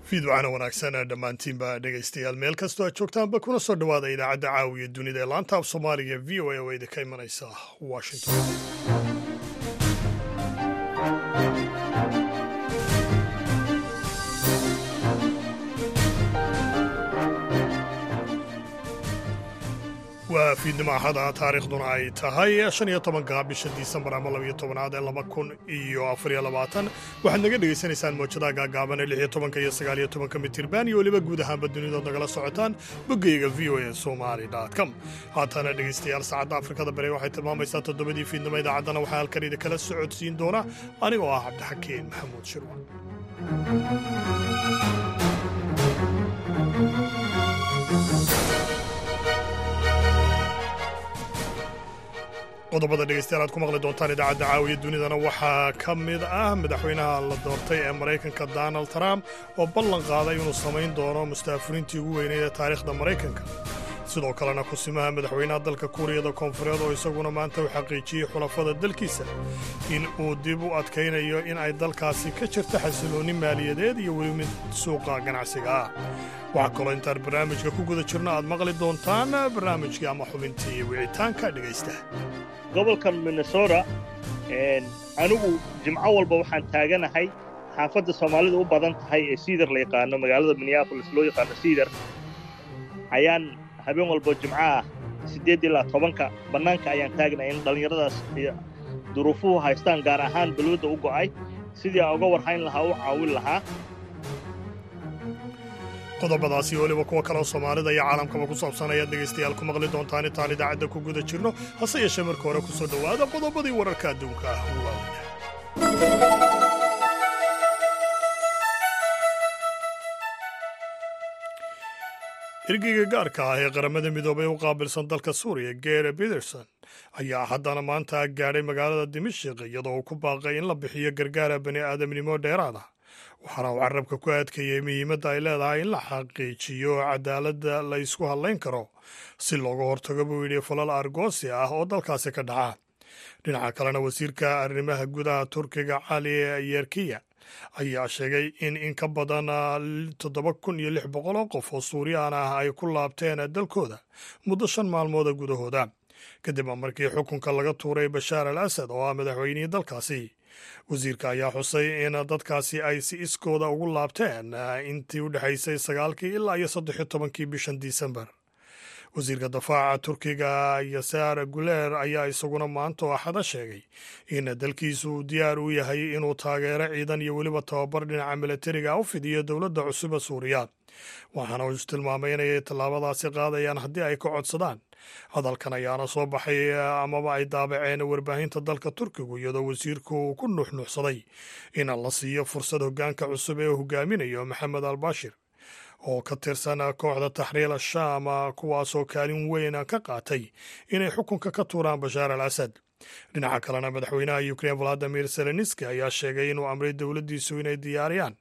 fiidwacana wanaagsan dhammaantiinba dhegaystayaal meel kastoo aad joogtaanba kuna soo dhowaada idaacadda caawiya dunida ee laanta af soomaaliga v o a oo idinka imanaysa washington waa fiidnimo axada taariikhduna ay tahay shan iyo tobanka bisha disembar ama labayo tobanaad ee laba kun iyo afariyo labaatan waxaad naga dhegaysanaysaan mawjadaha gaagaaban ee lix iyo tobanka iyo sagaal iyo tobanka mitirban iyo weliba guud ahaanba dunidood nagala socotaan boggeyga v o a somali com haatana dhegaystayaal saacadda afrikada bari waxay tilmaamaysaa toddobadii fiidnimo idaacaddana waxaa halkan idinkala socodsiin doona anigoo ah cabdixakiin maxamuud shirwa qodobada dhegeystayaal aad ku maqli doontaan idaacadda caawiya dunidana waxaa ka mid ah madaxweynaha la doortay ee maraykanka donald trump oo ballan qaaday inuu samayn doono mustaafuriintii ugu weyneyd ee taariikhda maraykanka sidoo kalena kusimaha madaxweynaha dalka kuuriyada koonfureed oo isaguna maanta u xaqiijiyey xulafada dalkiisa in uu dib u adkaynayo in ay dalkaasi ka jirto xasiloonni maaliyadeed iyo weli mid suuqa ganacsiga ah waxaa kaloo intaan barnaamijka ku guda jirno aad maqli doontaan barnaamijkii ama xubintii wicitaanka dhegaysta gobolka minnesota anigu jimco walba waxaan taaganahay xaafadda soomaalidu u badan tahay ee siidar la yaqaano magaalada minneabolis loo yaqaano siidar ayaan habeen walbo jimco ah siddeed ilaa tobanka bannaanka ayaan taagnay in dhallinyaradaas duruufuhu haystaan gaar ahaan balwadda u go'ay sidii aan uga warhayn lahaa u caawin lahaa qodobadaasi weliba kuwa kaleo soomaalida iyo caalamkaba ku saabsan ayaad dhegaystayaal ku maqli doontaan intaan idaacadda ku guda jirno hase yeeshee marka hore ku soo dhowaada qodobadii wararka adduunka ah waaweyna ergeyga gaarka ah ee qaramada midoobay u qaabilsan dalka suuriya gere peterson ayaa haddana maanta gaadhay magaalada dimashik iyadoo uu ku baaqay in la bixiyo gargaara bani aadamnimo dheeraada waxaana uu carabka ku adkeeyey muhiimadda ay leedahay in la xaqiijiyo cadaaladda la ysku hadlayn karo si looga hortago buu yidhi falal argoosi ah oo dalkaasi ka dhaca dhinaca kalena wasiirka arrimaha gudaha turkiga cali yerkiya ayaa sheegay in in ka badan toddoba kun iyo lix boqol oo qof oo suuriyaan ah ay ku laabteen dalkooda muddo shan maalmooda gudahooda kadib markii xukunka laga tuuray bashaar al asad oo ah madaxweynihii dalkaasi wasiirka ayaa xusay in dadkaasi ay si iskooda ugu laabteen intii u dhexaysay sagaalkii ilaa iyo saddex iyo tobankii bishan disembar wasiirka dafaaca turkiga yasaar guleer ayaa isaguna maanta oo axada sheegay in dalkiisu uu diyaar u yahay inuu taageero ciidan iyo weliba tababar dhinaca milatariga u fidiyo dowladda cusub ee suuriya waxaana uu tilmaamay inay tallaabadaasi qaadayaan haddii ay ka codsadaan hadalkan ayaana soo baxay amaba ay daabaceen warbaahinta dalka turkigu iyadoo wasiirku uu ku nuuxnuuxsaday in la siiyo fursad hoggaanka cusub ee uu hogaaminayo maxamed albashir oo ka tirsan kooxda taxriir ashaam kuwaasoo kaalin weyn ka qaatay inay xukunka ka tuuraan bashaar al asad dhinaca kalena madaxweynaha ukrein valadimir zelenski ayaa sheegay inuu amray dowladdiisu inay diyaariyaan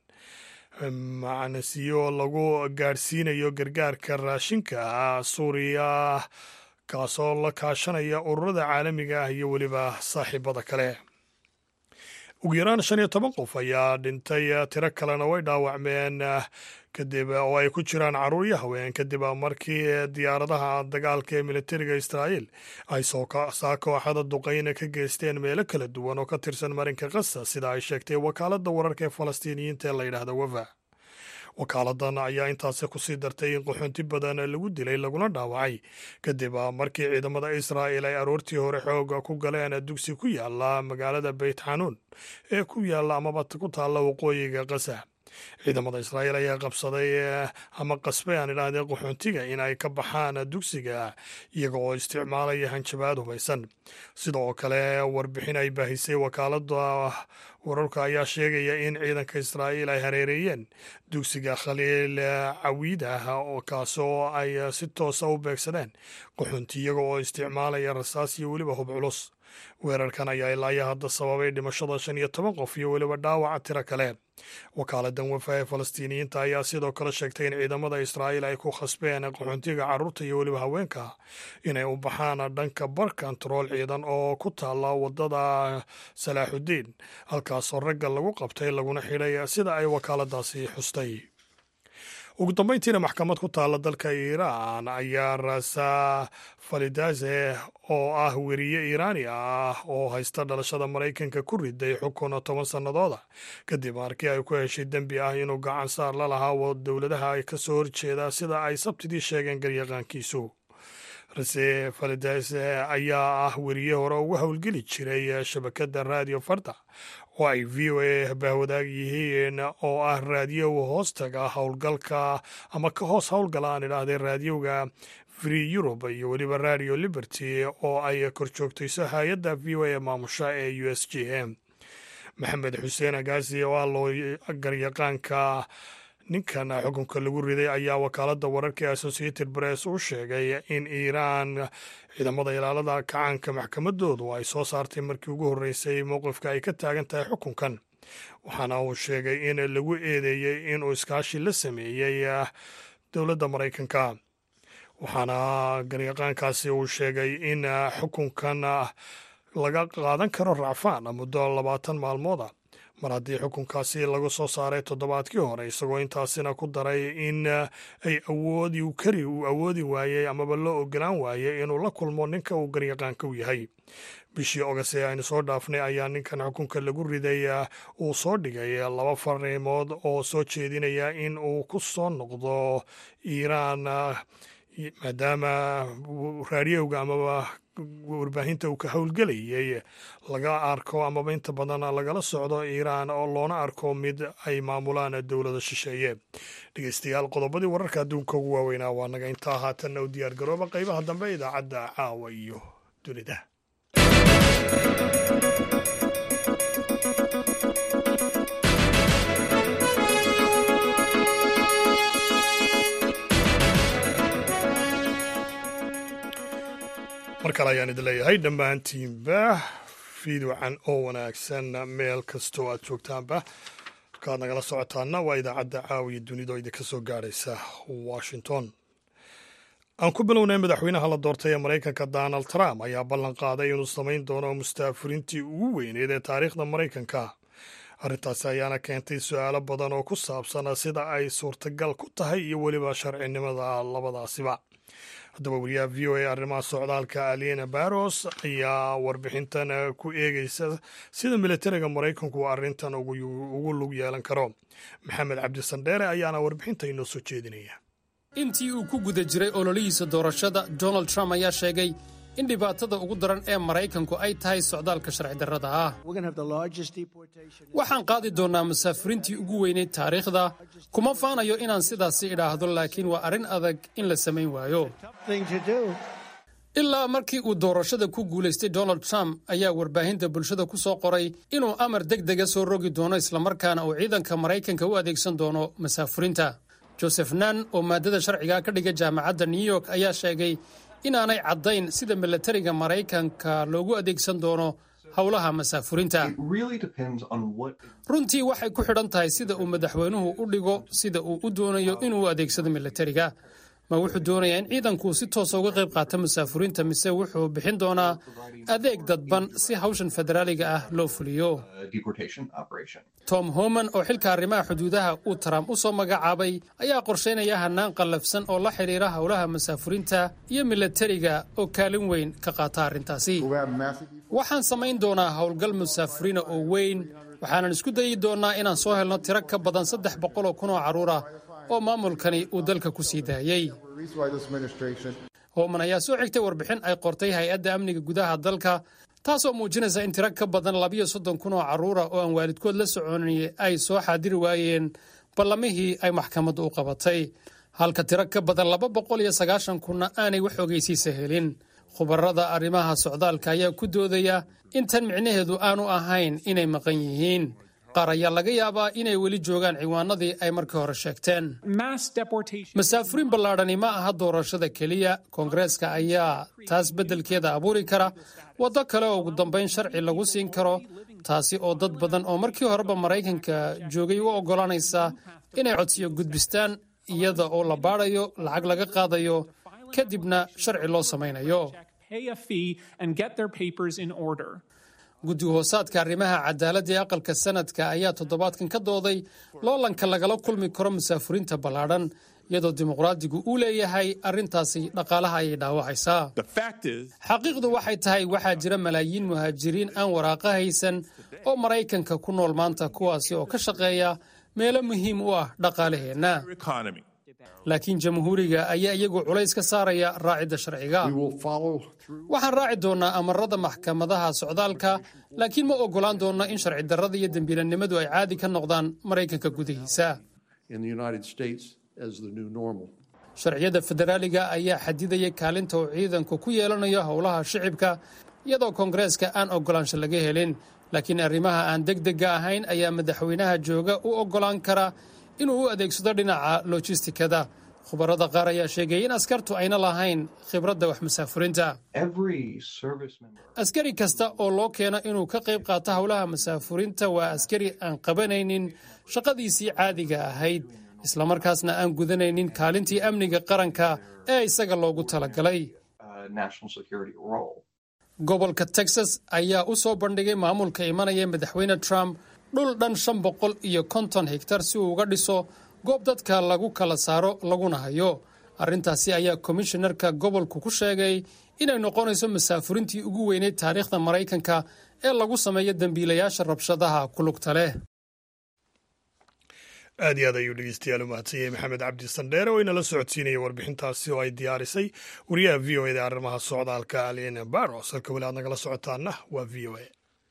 macnasiyo lagu gaadhsiinayo gargaarka raashinka suuriya kaasoo la kaashanaya ururada caalamiga ah iyo weliba saaxiibada kale ugu yaraan shan iyo toban qof ayaa dhintay tiro kalena way dhaawacmeen kadib oo ay ku jiraan carruur iyo haween kadib markii diyaaradaha dagaalka ee militariga israa'iil ay saa kooxada duqayna ka geysteen meelo kala duwan oo ka tirsan marinka kasa sida ay sheegtay wakaaladda wararka ee falastiiniyiinta ee la yidhaahda wafa wakaaladan ayaa intaasi kusii dartay in qaxoonti badan lagu dilay laguna dhaawacay kadib markii ciidamada israa'il ay aroortii hore xooga ku galeen dugsi ku yaala magaalada beyt xanuun ee ku yaala amaba ku taalla waqooyiga kasa ciidamada israa'iil ayaa qabsaday ama qasbay aan idhaahdee qaxoontiga in ay ka baxaan dugsiga iyaga oo isticmaalaya hanjabaad hubaysan sidoo kale warbixin ay baahisay wakaaladda wararka ayaa sheegaya in ciidanka israa'iil ay hareereeyeen dugsiga khaliil cawiid ah oo kaasoo ay si toosa u beegsadeen qaxoonti iyaga oo isticmaalaya rasaas iyo weliba hub culus weerarkan ayaa ilaayo hadda sababay dhimashada shan iyo toban qof iyo weliba dhaawaca tiro kale wakaaladdan wafa ee falastiiniyiinta ayaa sidoo kale sheegtay in ciidamada israa'iil ay ku khasbeen qaxoontiga carruurta iyo weliba haweenka inay u baxaan dhanka bar kontarool ciidan oo ku taalla waddada salaaxudiin halkaasoo ragga lagu qabtay laguna xidhay sida ay wakaaladaasi xustay ugu dambeyntiina maxkamad ku taalla dalka iiraan ayaa rasa falidase oo ah weriye iiraani ah oo haysta dhalashada maraykanka ku riday xukun toban sannadooda kadib markii ay ku heshay dembi ah inuu gacan saar la lahaa dowladaha ay ka soo horjeeda sida ay sabtidii sheegeen garyaqaankiisu rase falidase ayaa ah weriye hore ugu howlgeli jiray shabakadda raadiyo farda oo ay v o a bahwadaag yihiin oo ah raadiyo hoostaga howlgalka ama ka hoos howlgala aan idhaahdee raadiyowga free europe iyo weliba radio liberty oo ay korjoogtayso hay-adda v o a maamusha ee u s g m maxamed xuseen agaasi oo ah loo garyaqaanka ninkan xukunka lagu riday ayaa wakaaladda wararka ee associated press u sheegay in iiraan ciidamada ilaalada kacaanka maxkamadoodu ay soo saartay markii ugu horreysay mowqifka ay ka taagan tahay xukunkan waxaana uu sheegay in lagu eedeeyey inuu iskaashi la sameeyey dowladda maraykanka waxaana garyaqaankaasi uu sheegay in xukunkan laga qaadan karo racfaan muddo labaatan maalmooda mar haddii xukunkaasi lagu soo saaray toddobaadkii hore isagoo intaasina ku daray in ay awoodi kari uu awoodi waayey amaba loo ogolaan waayey inuu la kulmo ninka uu garyaqaanka u yahay bishii ogas ee aynu soo dhaafnay ayaa ninkan xukunka lagu riday uu soo dhigay laba fariimood oo soo jeedinaya in uu ku soo noqdo iiraan maadaama raadiyowga amaba warbaahinta uu ka howlgelayay laga arko amaba inta badan lagala socdo iiraan oo loona arko mid ay maamulaan dowlada shisheeye dhegeystayaal qodobadii wararka adduunka ugu waaweynaa waa naga intaa haatanna u diyaar garooba qaybaha dambe idaacadda caawa iyo dunida mar kale ayaan idin leeyahay dhammaantiinba fiiducan oo wanaagsan meel kastoo aad joogtaanba markaad nagala socotaana waa idaacadda caawiya dunida oo idinka soo gaadhaysa washington aan ku bilownay madaxweynaha la doortay ee maraykanka donald trump ayaa ballan qaaday inuu samayn doono mustaafurintii ugu weyneed ee taariikhda maraykanka arrintaasi ayaana keentay su-aalo badan oo ku saabsan sida ay suurtagal ku tahay iyo weliba sharcinimada labadaasiba haddaba wariyaha v o a arrimaha socdaalka alina baros ayaa warbixintan ku eegeysa sida militariga maraykanku uu arrintan ugu lug yeelan karo maxamed cabdisandheere ayaana warbixinta inoo soo jeedinaya intii uu ku guda jiray ololihiisa doorashada donald trump ayaa sheegay in dhibaatada ugu daran ee maraykanku ay tahay socdaalka sharci darrada ah waxaan qaadi doonnaa musaafiriintii ugu weyneyd taariikhda kuma faanayo inaan sidaasi idhaahdo laakiin waa arrin adag in la samayn waayo ilaa markii uu doorashada ku guulaystay donald trump ayaa warbaahinta bulshada ku soo qoray inuu amar deg dega soo rogi doono islamarkaana uu ciidanka maraykanka u adeegsan doono masaafurinta joseph nan oo maaddada sharciga ka dhiga jaamacadda new york ayaa sheegay inaanay caddayn sida milatariga maraykanka loogu adeegsan doono howlaha masaafurinta runtii waxay ku xidhan tahay sida uu madaxweynuhu u dhigo sida uu u doonayo inuu adeegsado milatariga ma wuxuu doonayaa in ciidanku si toosa uga qayb qaata masaafurinta mise wuxuu bixin doonaa adeeg dadban si hawshan federaaliga ah loo fuliyo tom homan oo xilka arrimaha xuduudaha uu trump u soo magacaabay ayaa qorshaynaya hannaan qallafsan oo la xidhiira howlaha masaafurinta iyo milatariga oo kaalin weyn ka qaata arrintaasi waxaan samayn doonaa howlgal musaafuriina oo weyn waxaanan isku dayi doonnaa inaan soo helno tiro ka badan saddex boqol oo kun oo carruura oo maamulkani uu dalka ku sii daayey homan ayaa soo xigtay warbixin ay qortay hay-adda amniga gudaha dalka taasoo muujinaysa in tiro ka badan labiyo soddon kun oo carruura oo aan waalidkood la soconay ay soo xaadiri waayeen ballamihii ay maxkamaddu u qabatay halka tiro ka badan laba boqol iyo sagaashan kunna aanay wax ogeysiisa helin khubarada arrimaha socdaalka ayaa ku doodaya in tan micnaheedu aanu ahayn inay maqan yihiin qaar ayaa laga yaabaa inay weli joogaan ciwaanadii ay markii hore sheegteen masaafurin ballaadhani ma aha doorashada keliya koongareeska ayaa taas beddelkeeda abuuri kara waddo kale oo ugu dambayn sharci lagu siin karo taasi oo dad badan oo markii horeba maraykanka joogay u oggolaanaysa inay codsiyo gudbistaan iyada oo la baadhayo lacag laga qaadayo kadibna sharci loo samaynayo guddi hoosaadka arrimaha cadaaladda ee aqalka sanadka ayaa toddobaadkan ka dooday loolanka lagala kulmi karo musaafuriinta ballaadhan iyadoo dimuqraadigu uu leeyahay arrintaasi dhaqaalaha ayay dhaawacaysaa xaqiiqdu waxay tahay waxaa jira malaayiin muhaajiriin aan waraaqa haysan oo maraykanka ku nool maanta kuwaasi oo ka shaqeeya meelo muhiim u ah dhaqaalaheenna laakiin jamhuuriga ayaa iyagu culays ka saaraya raacidda sharciga waxaan raaci doonnaa amarada maxkamadaha socdaalka laakiin ma oggolaan doonno in sharci darrada iyo dembiilanimadu ay caadi ka noqdaan maraykanka gudihiisa sharciyada federaaliga ayaa xadidaya kaalinta uu ciidanku ku yeelanayo howlaha shicibka iyadoo koongareeska aan oggolaansho laga helin laakiin arrimaha aan deg degga ahayn ayaa madaxweynaha jooga u oggolaan kara inuu u adeegsado dhinaca lojistikada khubarada qaar ayaa sheegay in askartu ayna lahayn khibradda wax musaafurinta askari kasta oo loo keeno inuu ka qayb qaato howlaha musaafurinta waa askari aan qabanaynin shaqadiisii caadiga ahayd islamarkaasna aan gudanaynin kaalintii amniga qaranka ee isaga loogu talagalay gobolka texas ayaa u soo bandhigay maamulka imanaya madaxweyne trump dhul dhan shan boqol iyo konton higtar si uu uga dhiso goob dadka lagu kala saaro laguna hayo arrintaasi ayaa komishinarka gobolku ku sheegay inay noqonayso masaafurintii ugu weyneyd taariikhda maraykanka ee lagu sameeyo dembiilayaasha rabshadaha ku lugta leh aad iyo aad ayuu dhegeystayaal u mahadsan yahay maxamed cabdi sandheere oo inala socodsiinaya warbixintaasi oo ay diyaarisay wariyaha v o eda arrimaha socdaalka alina baros halka weli aad nagala socotaana waa v o a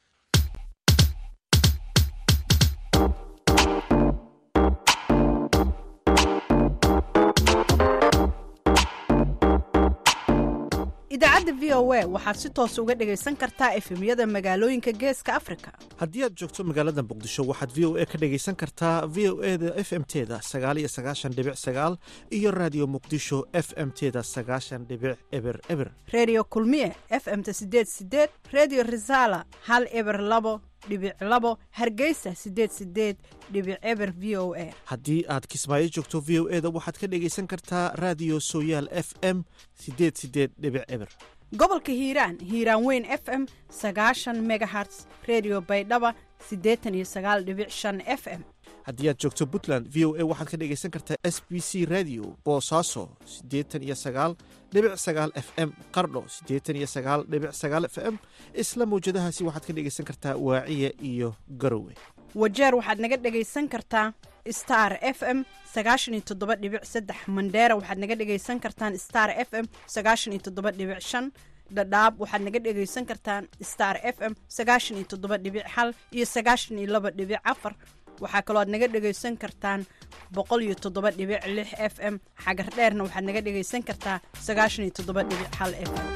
idaacadda v o a waxaad si toos uga dhegaysan kartaa efemyada magaalooyinka geeska afrika haddii aad joogto magaalada muqdisho waxaad v o a ka dhegaysan kartaa v o e da f m teda sagaal iyo sagaashan dhibic sagaal iyo raadiyo muqdisho f m teda sagaashan dhibic eber eber reediyo kulmiye f m ta sideed sideed reediyo risaala hal eber labo dhibic labo hargeysa sideed sideed dhibic eber v o a haddii aad kismaayo joogto v o e da waxaad ka dhegaysan kartaa raadiyo sooyaal f m sideed sideed dhibic eber gobolka hiiraan hiiraan weyn f m sagaashan megaherts redio baydhaba siddeetan iyo sagaal dhibic shan f m haddii aad joogto puntland v o a waxaad ka dhegaysan kartaa s b c radio boosaaso siddeetan iyo sagaal dhibic sagaal f m qardho siddeetan iyo sagaal dhibic sagaal f m isla mawjadahaasi waxaad ka dhegaysan kartaa waaciya iyo garowe wajeer waxaad naga dhegaysan kartaa star f m sagaashan iyo toddoba dhibic saddex mandheera waxaad naga dhegaysan kartaan star f m sagaashan iyo toddoba dhibic shan dhadhaab waxaad naga dhegaysan kartaan star f m sagaashan iyo toddoba dhibic hal iyo sagaashan iyo laba dhibic afar waxaa kaloo aad naga dhegaysan kartaan boqol iyo toddoba dhibic lix f m xagar dheerna waxaad naga dhegaysan kartaa sagaashan iyo toddoba dhibic hal f m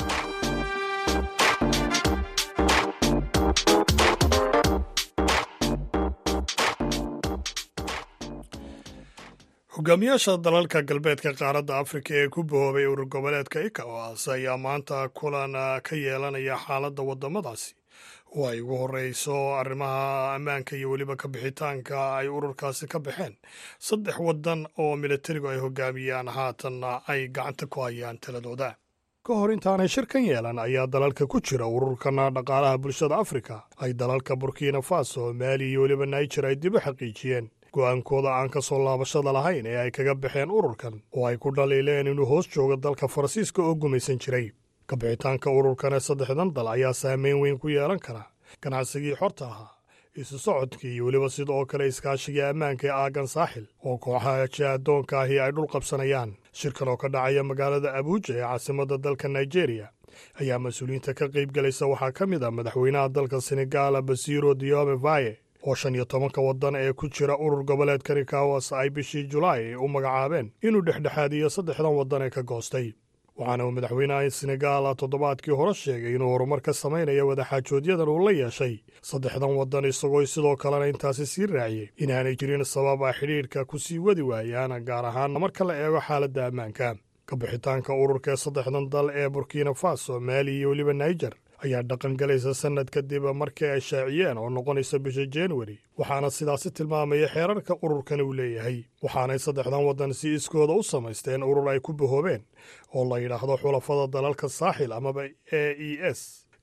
hogaamiyaasha dalalka galbeedka qaaradda afrika ee ku bahoobay urur goboleedka ikawas ayaa maanta kulan ka yeelanaya xaaladda waddamadaasi oo ay ugu horeyso arrimaha ammaanka iyo weliba ka bixitaanka ay ururkaasi ka baxeen saddex waddan oo militarigu ay hogaamiyaan haatanna ay gacanta ku hayaan taladooda ka hor intaanay shirkan yeelan ayaa dalalka ku jira ururkana dhaqaalaha bulshada afrika ay dalalka burkina faso maali iyo weliba niger ay dib u xaqiijiyeen go-aankooda aan ka soo laabashada lahayn ee ay kaga baxeen ururkan oo ay ku dhaliileen inuu hoos joogo dalka faransiiska oo gumaysan jiray kabixitaanka ururkan ee saddexdan dal ayaa saameyn weyn ku yeelan kara ganacsigii xorta ahaa isu socodkii iyo weliba sida oo kale iskaashigii ammaanka ee aagan saaxil oo kooxaha jihaadoonka ahi ay dhul qabsanayaan shirkan oo ka dhacaya magaalada abuuja ee caasimadda dalka nigeria ayaa mas-uuliyiinta ka qayb galaysa waxaa ka mid ah madaxweynaha dalka senegaal basiro diome vaye oo shan iyo tobanka waddan ee ku jira urur goboleedka rikawas ay bishii julaay u magacaabeen inuu dhexdhexaadiyo saddexdan waddan ee ka goostay waxaana uu madaxweynaha senegaal toddobaadkii hore sheegay inuu horumar ka samaynayo wadaxaajoodyadan uu la yeeshay saddexdan waddan isagoo sidoo kalena intaasi sii raaciyey inaanay jirin sabab a xidhiidhka ku sii wadi waayaan gaar ahaan marka la eego xaaladda ammaanka kabixitaanka ururka ee saddexdan dal ee burkina faso maali iyo weliba niger ayaa dhaqan galaysa sannad kadib markii ay shaaciyeen oo noqonaysa bisha januari waxaana sidaasi tilmaamaya xeerarka ururkan uu leeyahay waxaanay saddexdan waddan si iskooda u samaysteen urur ay ku bahoobeen oo la yidhaahdo xulafada dalalka saaxil amaba a e s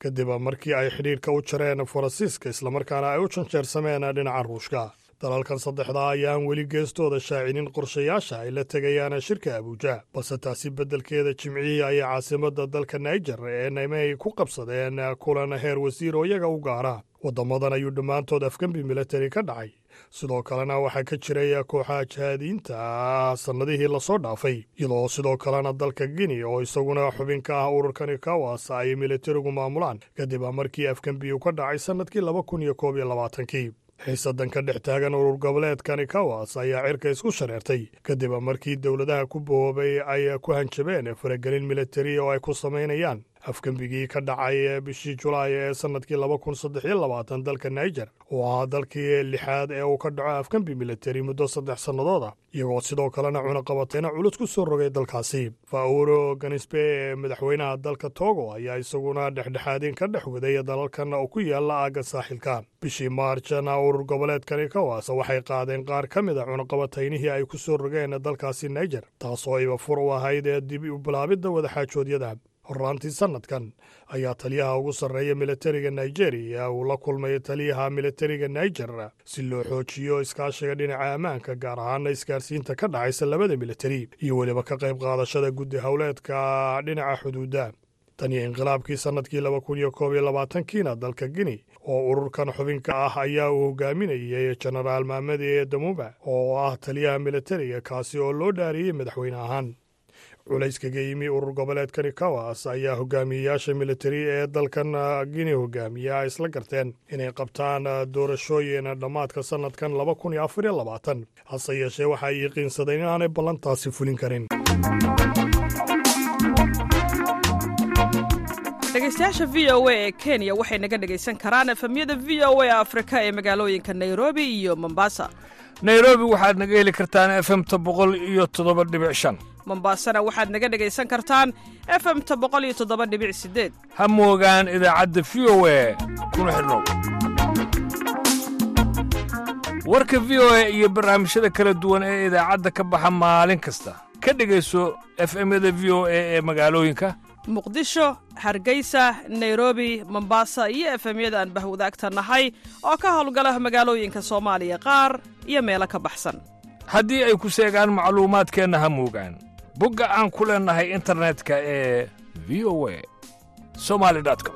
kadib markii ay xidhiirka u jareen faransiiska islamarkaana ay u janjeersameen dhinaca ruushka dalalkan saddexdaa ayaan weli geestooda shaacinin qorshayaasha ay la tegayaan shirka abuuja balse taasi beddelkeeda jimcihii ayay caasimadda dalka naijer ee nimey ku qabsadeen kulan heer wasiir oo iyaga u gaara waddamadan ayuu dhammaantood afgembi militari ka dhacay sidoo kalena waxaa ka jiray kooxaha jihaadiyiinta ah sannadihii lasoo dhaafay iyadoo sidoo kalena dalka guinea oo isaguna xubin ka ah ururkani kawas ay militarigu maamulaan kadib markii afgembiyu ka dhacay sannadkii laba kun iyo koob iyo labaatankii xiisadan ka dhex taagan urur goboleedkani kawas ayaa cirka isku shareertay kadib markii dowladaha ku boobay ay ku hanjabeen faragelin militari oo ay ku samaynayaan afgembigii ka dhacay bishii julaay ee sannadkii laba kun saddex iyo labaatan dalka naijer oo ahaa dalkii lixaad ee uu ka dhaco afgembi militari muddo saddex sannadood ah iyagoo sidoo kalena cunaqabatayna culus ku soo rogay dalkaasi fauro ganisbe ee madaxweynaha dalka togo ayaa isaguna dhexdhexaadin ka dhex waday dalalkan oo ku yaala aagga saaxilka bishii maarjana urur goboleedkani kawas waxay qaadeen qaar ka mid a cunaqabataynihii ay ku soo rogeen dalkaasi naijer taasoo iba fur u ahayd ee dib u bilaabidda wadaxaajoodyada horraantii sannadkan ayaa taliyaha ugu sarreeya militariga nigeriya uu la kulmay taliyaha militariga niger si loo xoojiyo iskaashiga dhinaca ammaanka gaar ahaana isgaarsiinta ka dhacaysa labada militari iyo weliba ka qayb qaadashada guddi howleedka dhinaca xuduudda tan iyo inqilaabkii sannadkii laba kun iyo koob iyo labaatankiina dalka guinea oo ururkan xubinka ah ayaa uu hogaaminayay jenaraal maamadi damuba oo ah taliyaha militariga kaasi oo loo dhaariyey madaxweyne ahaan culayskaga yimi urur goboleedkani kawas ayaa hogaamiyeyaasha militari ee dalkan guinea hogaamiya ay isla garteen inay qabtaan doorashooyin dhammaadka sannadkan laba kun iyo afar iyo labaatan hase yeeshee waxa ay yaqiinsadeen inaanay ballantaasi fulin karin dhegeystayaasha v o a ee kenya waxay naga dhegaysan karaan efemyada v o a afrika ee magaalooyinka nairobi iyo mombasa nairobi waxaad naga heli kartaan efemta boqol iyo toddoba dhibic shan mombasana waxaad naga dhegaysan kartaan efemta boqol iyo toddoba dhibic sideed ha moogaan idaacadda v o a kuna xidhnow warka v o a iyo barnaamijyada kala duwan ee idaacadda ka baxa maalin kasta ka dhegayso efemyada v o a ee magaalooyinka muqdisho hargeysa nairobi mombasa iyo efemyada aan bahwadaagta nahay oo ka howlgala magaalooyinka soomaaliya qaar iyo meelo ka baxsan haddii ay ku seegaan macluumaadkeenna ha moogaan bogga aan ku leennahay internetka ee v o a somali com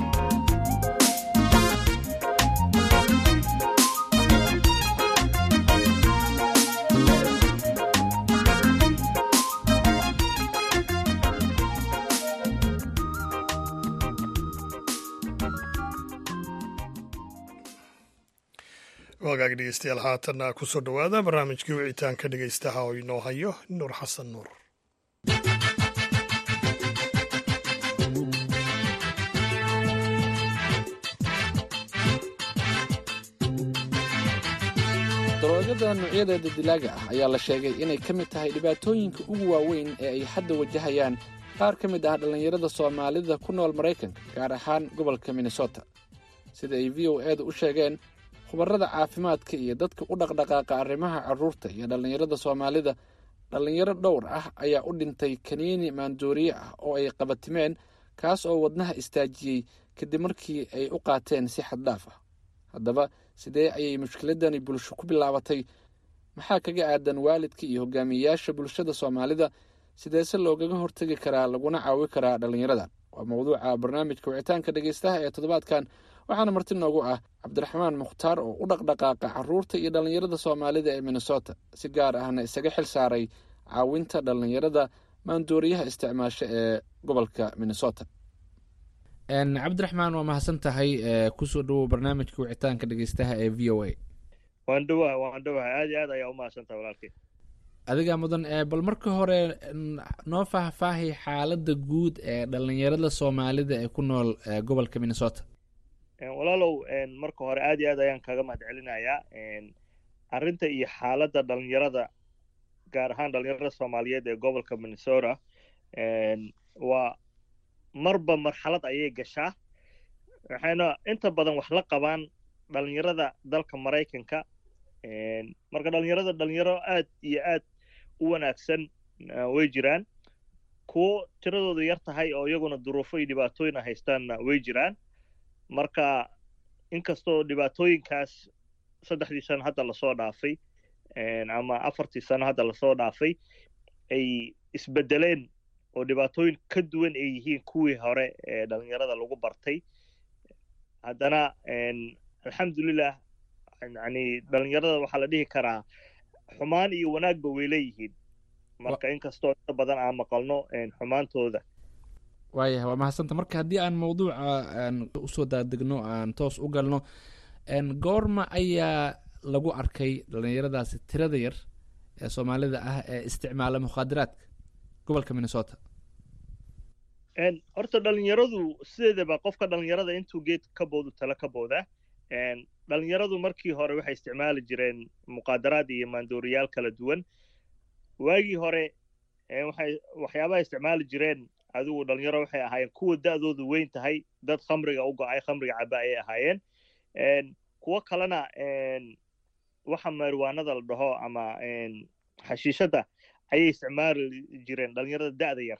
wagaag dhegeystayaal haatanna kusoo dhowaada barnaamijkii wicitaanka dhegeystaha oo inoo hayo nuur xasan nuur daroogada noocyadeeda dilaaga ah ayaa la sheegay inay ka mid tahay dhibaatooyinka ugu waaweyn ee ay hadda wajahayaan qaar ka mid ah dhallinyarada soomaalida ku nool maraykanka gaar ahaan gobolka minnesota sida ay v o eeda u sheegeen khubarada caafimaadka iyo dadka u dhaqdhaqaaqa arrimaha carruurta iyo dhallinyarada soomaalida dhallinyaro dhowr ah ayaa u dhintay kaniini maandooriye ah oo ay qabatimeen kaas oo wadnaha istaajiyey kadib markii ay u qaateen si xaddhaaf ah haddaba sidee ayay mushkiladani bulsho ku bilaabatay maxaa kaga aadan waalidka iyo hogaamiyeyaasha bulshada soomaalida sideese loogaga hortegi karaa laguna caawi karaa dhallinyaradan waa mawduuca barnaamijka wicitaanka dhegeystaha ee toddobaadkan waxaana marti noogu ah cabdiraxmaan mukhtaar oo u dhaqdhaqaaqa carruurta iyo dhallinyarada soomaalida ee minnesota si gaar ahna isaga xil saaray caawinta dhallinyarada maandooriyaha isticmaasho ee gobolka minnesota cabdiraxmaan waa mahadsan tahay kusoo dhawow barnaamijka wicitaanka dhegeystaha ee v o a waan dhawaha waan dhawaha aad iyo aad ayaa u mahadsantaha walaalkay adigaa mudan bal marka hore noo faahfaahay xaaladda guud ee dhallinyarada soomaalida ee ku nool gobolka minnesota walaalow marka hore aad iyo aad ayaan kaga mahad celinayaa arrinta iyo xaaladda dhalinyarada gaar ahaan dhalinyarada soomaaliyeed ee gobolka minnesota waa marba marxalad ayay gashaa waxayna inta badan wax la qabaan dhalinyarada dalka maraykanka marka dhalinyarada dhalinyaro aad iyo aad u wanaagsan way jiraan kuwo tiradooda yar tahay oo iyaguna duruufo iyo dhibaatooyin a haystaanna way jiraan marka inkastoo dhibaatooyinkaas saddexdii sano hadda lasoo dhaafay ama afartii sano hadda lasoo dhaafay ay isbedeleen oo dhibaatooyin ka duwan ay yihiin kuwii hore ee dhalinyarada lagu bartay haddana alxamdulilah yani dhalinyarada waxaa la dhihi karaa xumaan iyo wanaagba way leeyihiin marka inkastoo inta badan aan maqalno xumaantooda waayahay waa mahadsanta marka haddii aan mawduuca aan usoo daadegno aan toos u galno goorma ayaa lagu arkay dhalinyaradaasi tirada yar ee soomaalida ah ee isticmaala mukhaadaraadka gobolka minnesota horta dhalinyaradu sideedaba qofka dhalinyarada intuu geed ka boodu tala ka booda dhalinyaradu markii hore waxay isticmaali jireen muqaadaraad iyo maandooriyaal kala duwan waagii hore waxay waxyaabaha isticmaali jireen adigu dhalinyaro waxay ahaayeen kuwa da'doodu weyn tahay dad khamriga u go-ay khamriga caba ayay ahaayeen kuwo kalena waxa mariwaanada la dhaho ama xashiishadda ayay isticmaali jireen dhalinyarada da'da yar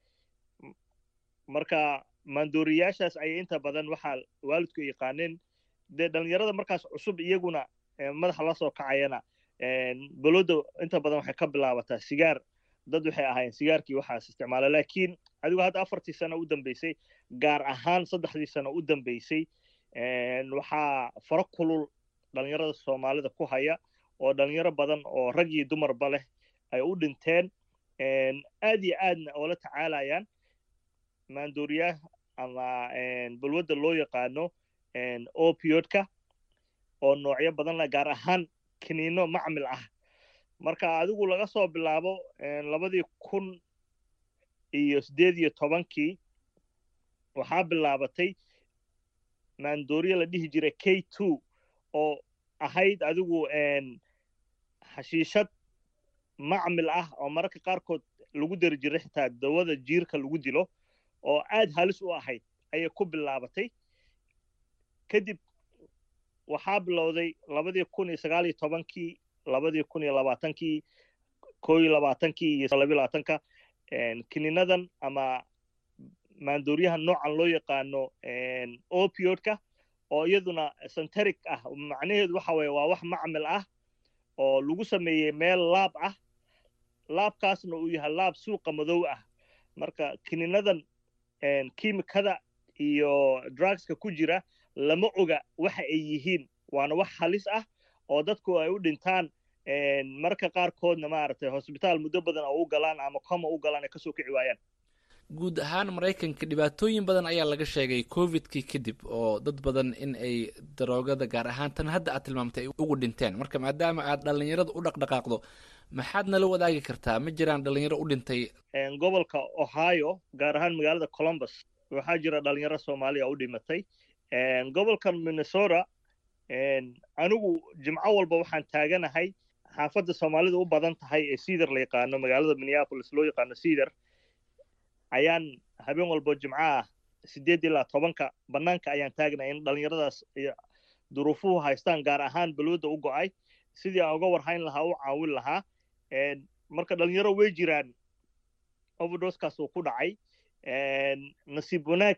marka maandooriyaashaas ayay inta badan waxaa waalidku yaqaaneen dee dhalinyarada markaas cusub iyaguna madaxa la soo kacayana balooda inta badan waxay ka bilaabataa sigaar dad waxay ahaayeen sigaarkii waxaas isticmaala laakiin adigu hadda afartii sano u dambeysay gaar ahaan saddexdii sano u dambeysay waxaa faro kulul dhalinyarada soomaalida ku haya oo dhalinyaro badan oo rag iyo dumarba leh ay u dhinteen aad iyo aadna oola tacaalayaan maandooriyaha ama balwadda loo yaqaano opiodka oo noocyo badan leh gaar ahaan kiniino macmil ah marka adigu laga soo bilaabo labadii kun iyo siddeed iyo tobankii waxaa bilaabatay maandooriya la dhihi jiray k two oo ahayd adigu xashiishad macmil ah oo mararka qaarkood lagu dari jiray xitaa dawada jiirka lagu dilo oo aad halis u ahayd ayay ku bilaabatay kadib waxaa bilowday labadii kun iyo sagaal iyo tobankii labadii kun iyo labaatankii koo iyo labaatankii iyo labiyo labaatanka kininadan ama maandooriyaha noocan loo yaqaano opiodka oo iyaduna centeric ah macnaheedu waxa weye waa wax macmil ah oo lagu sameeyey meel laab ah laabkaasna uu yahay laab suuqa madow ah marka kininadan kiimikada iyo drugska ku jira lama oga waxa ay yihiin waana wax halis ah oo dadku ay u dhintaan marka qaarkoodna maaragtay hosbitaal muddo badan oo u galaan ama coma u galaan ay kasoo kici waayaan guud ahaan maraykanka dhibaatooyin badan ayaa laga sheegay covidkii kadib oo dad badan in ay daroogada gaar ahaan tan hadda aad tilmaamtay ay ugu dhinteen marka maadaama aad dhalinyarada u dhaqdhaqaaqdo maxaad nala wadaagi kartaa ma jiraan dhalinyaro u dhintay gobolka ohio gaar ahaan magaalada columbus waxaa jira dhalinyaro soomaaliya u dhimatay gobolkan minnesota anigu jimco walba waxaan taaganahay xaafadda soomaalida u badan tahay ee cedar la yaqaano magaalada minneapolis loo yaqaano cedar ayaan habeen walbo jimco ah sideed ilaa tobanka bannaanka ayaan taagnay in dhalinyaradaas duruufuhu haystaan gaar ahaan balwada u go'ay sidii aan uga warhayn lahaa u caawin lahaa marka dhalinyaro way jiraan overdoskaas uu ku dhacay nasiib wanaag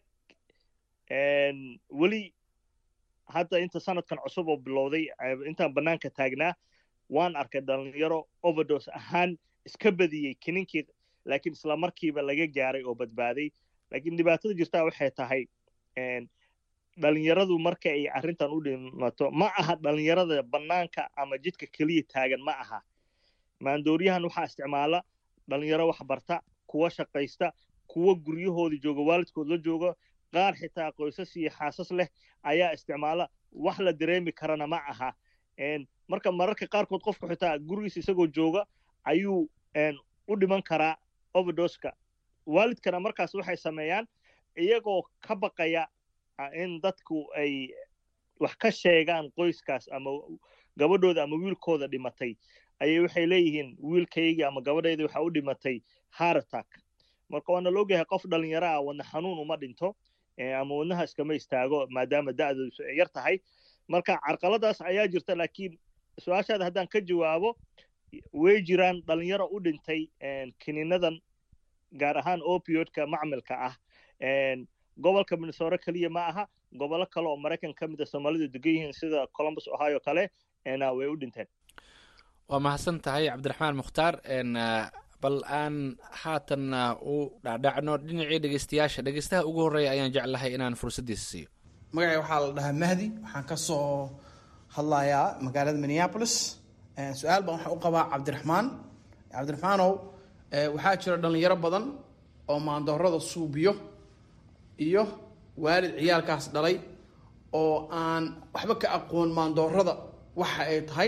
weli hadda inta sanadkan cusub oo bilowday intaan bannaanka taagnaa waan arkay dhalinyaro overdos ahaan iska badiyey kininkii laakiin isla markiiba laga gaaray oo badbaaday laakiin dhibaatada jirtaa waxay tahay dhalinyaradu marka ay arrintan u dhimato ma aha dhalinyarada bannaanka ama jidka keliya taagan ma aha maandooriyahan waxaa isticmaala dhalinyaro wax barta kuwa shaqaysta kuwa guryahooda jooga waalidkood la jooga qaar xitaa qoysas iyo xaasas leh ayaa isticmaala wax la dareemi karana ma aha marka mararka qaarkood qofku xitaa gurigiisa isagoo jooga ayuu u dhiman karaa overdoska waalidkana markaas waxay sameeyaan iyagoo ka baqaya in dadku ay wax ka sheegaan qoyskaas ama gabadhooda ama wiilkooda dhimatay ayay waxay leeyihiin wiilkaygii ama gabadhayda waxa u dhimatay haratak marka waana la ogyahay qof dhalinyaro ah wadna xanuun uma dhinto ama wadnaha iskama istaago maadaama da'doosu ay yar tahay marka carqaladaas ayaa jirta laakiin su-aashaada haddaan ka jawaabo way jiraan dhalinyaro u dhintay kininadan gaar ahaan opioidka macmilka ah gobolka minnesota keliya ma aha gobollo kale oo maraykan ka mid a soomaalidu degan yihiin sida columbus ohio kale way u dhinteen waa mahadsan tahay cabdiraxmaan mukhtaar bal aan haatan u dhacdhacno dhinacii dhegeystayaasha dhegeystaha ugu horreeya ayaan jeclahay inaan fursaddiisa siiyo magacay waxaa la dhahaa mahdi waxaan ka soo hadlayaa magaalada minneapolis su-aal baan waxaan u qabaa cabdiraxmaan cabdiraxmaanow waxaa jira dhallinyaro badan oo maandoorada suubiyo iyo waalid ciyaalkaas dhalay oo aan waxba ka aqoon maandoorada waxa ay tahay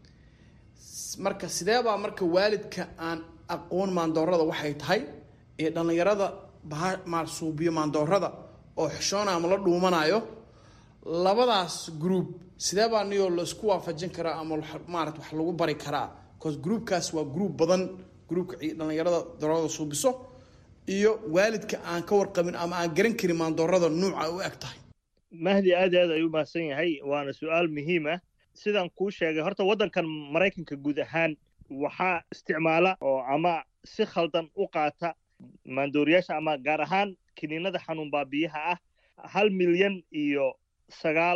marka sidee baa marka waalidka aan aqoon maandoorada waxay tahay iyo dhallinyarada baha suubiyo maandoorada oo xishoona ama la dhuumanayo labadaas group sidee baa niyoo laisku waafajin karaa ama maarata wax lagu bari karaa bcause groupkaas waa group badan groupka dhallinyarada doorada suubiso iyo waalidka aan ka warqabin ama aan garan karin maandoorada nuuca u eg tahay mahdi aad aad ayuu mahadsan yahay waana su-aal muhiim ah sidaan kuu sheegay horta waddankan maraykanka guud ahaan waxaa isticmaala oo ama si khaldan u qaata maandooriyaasha ama gaar ahaan kiniinada xanuun baabiyaha ah hal milyan iyo sagaal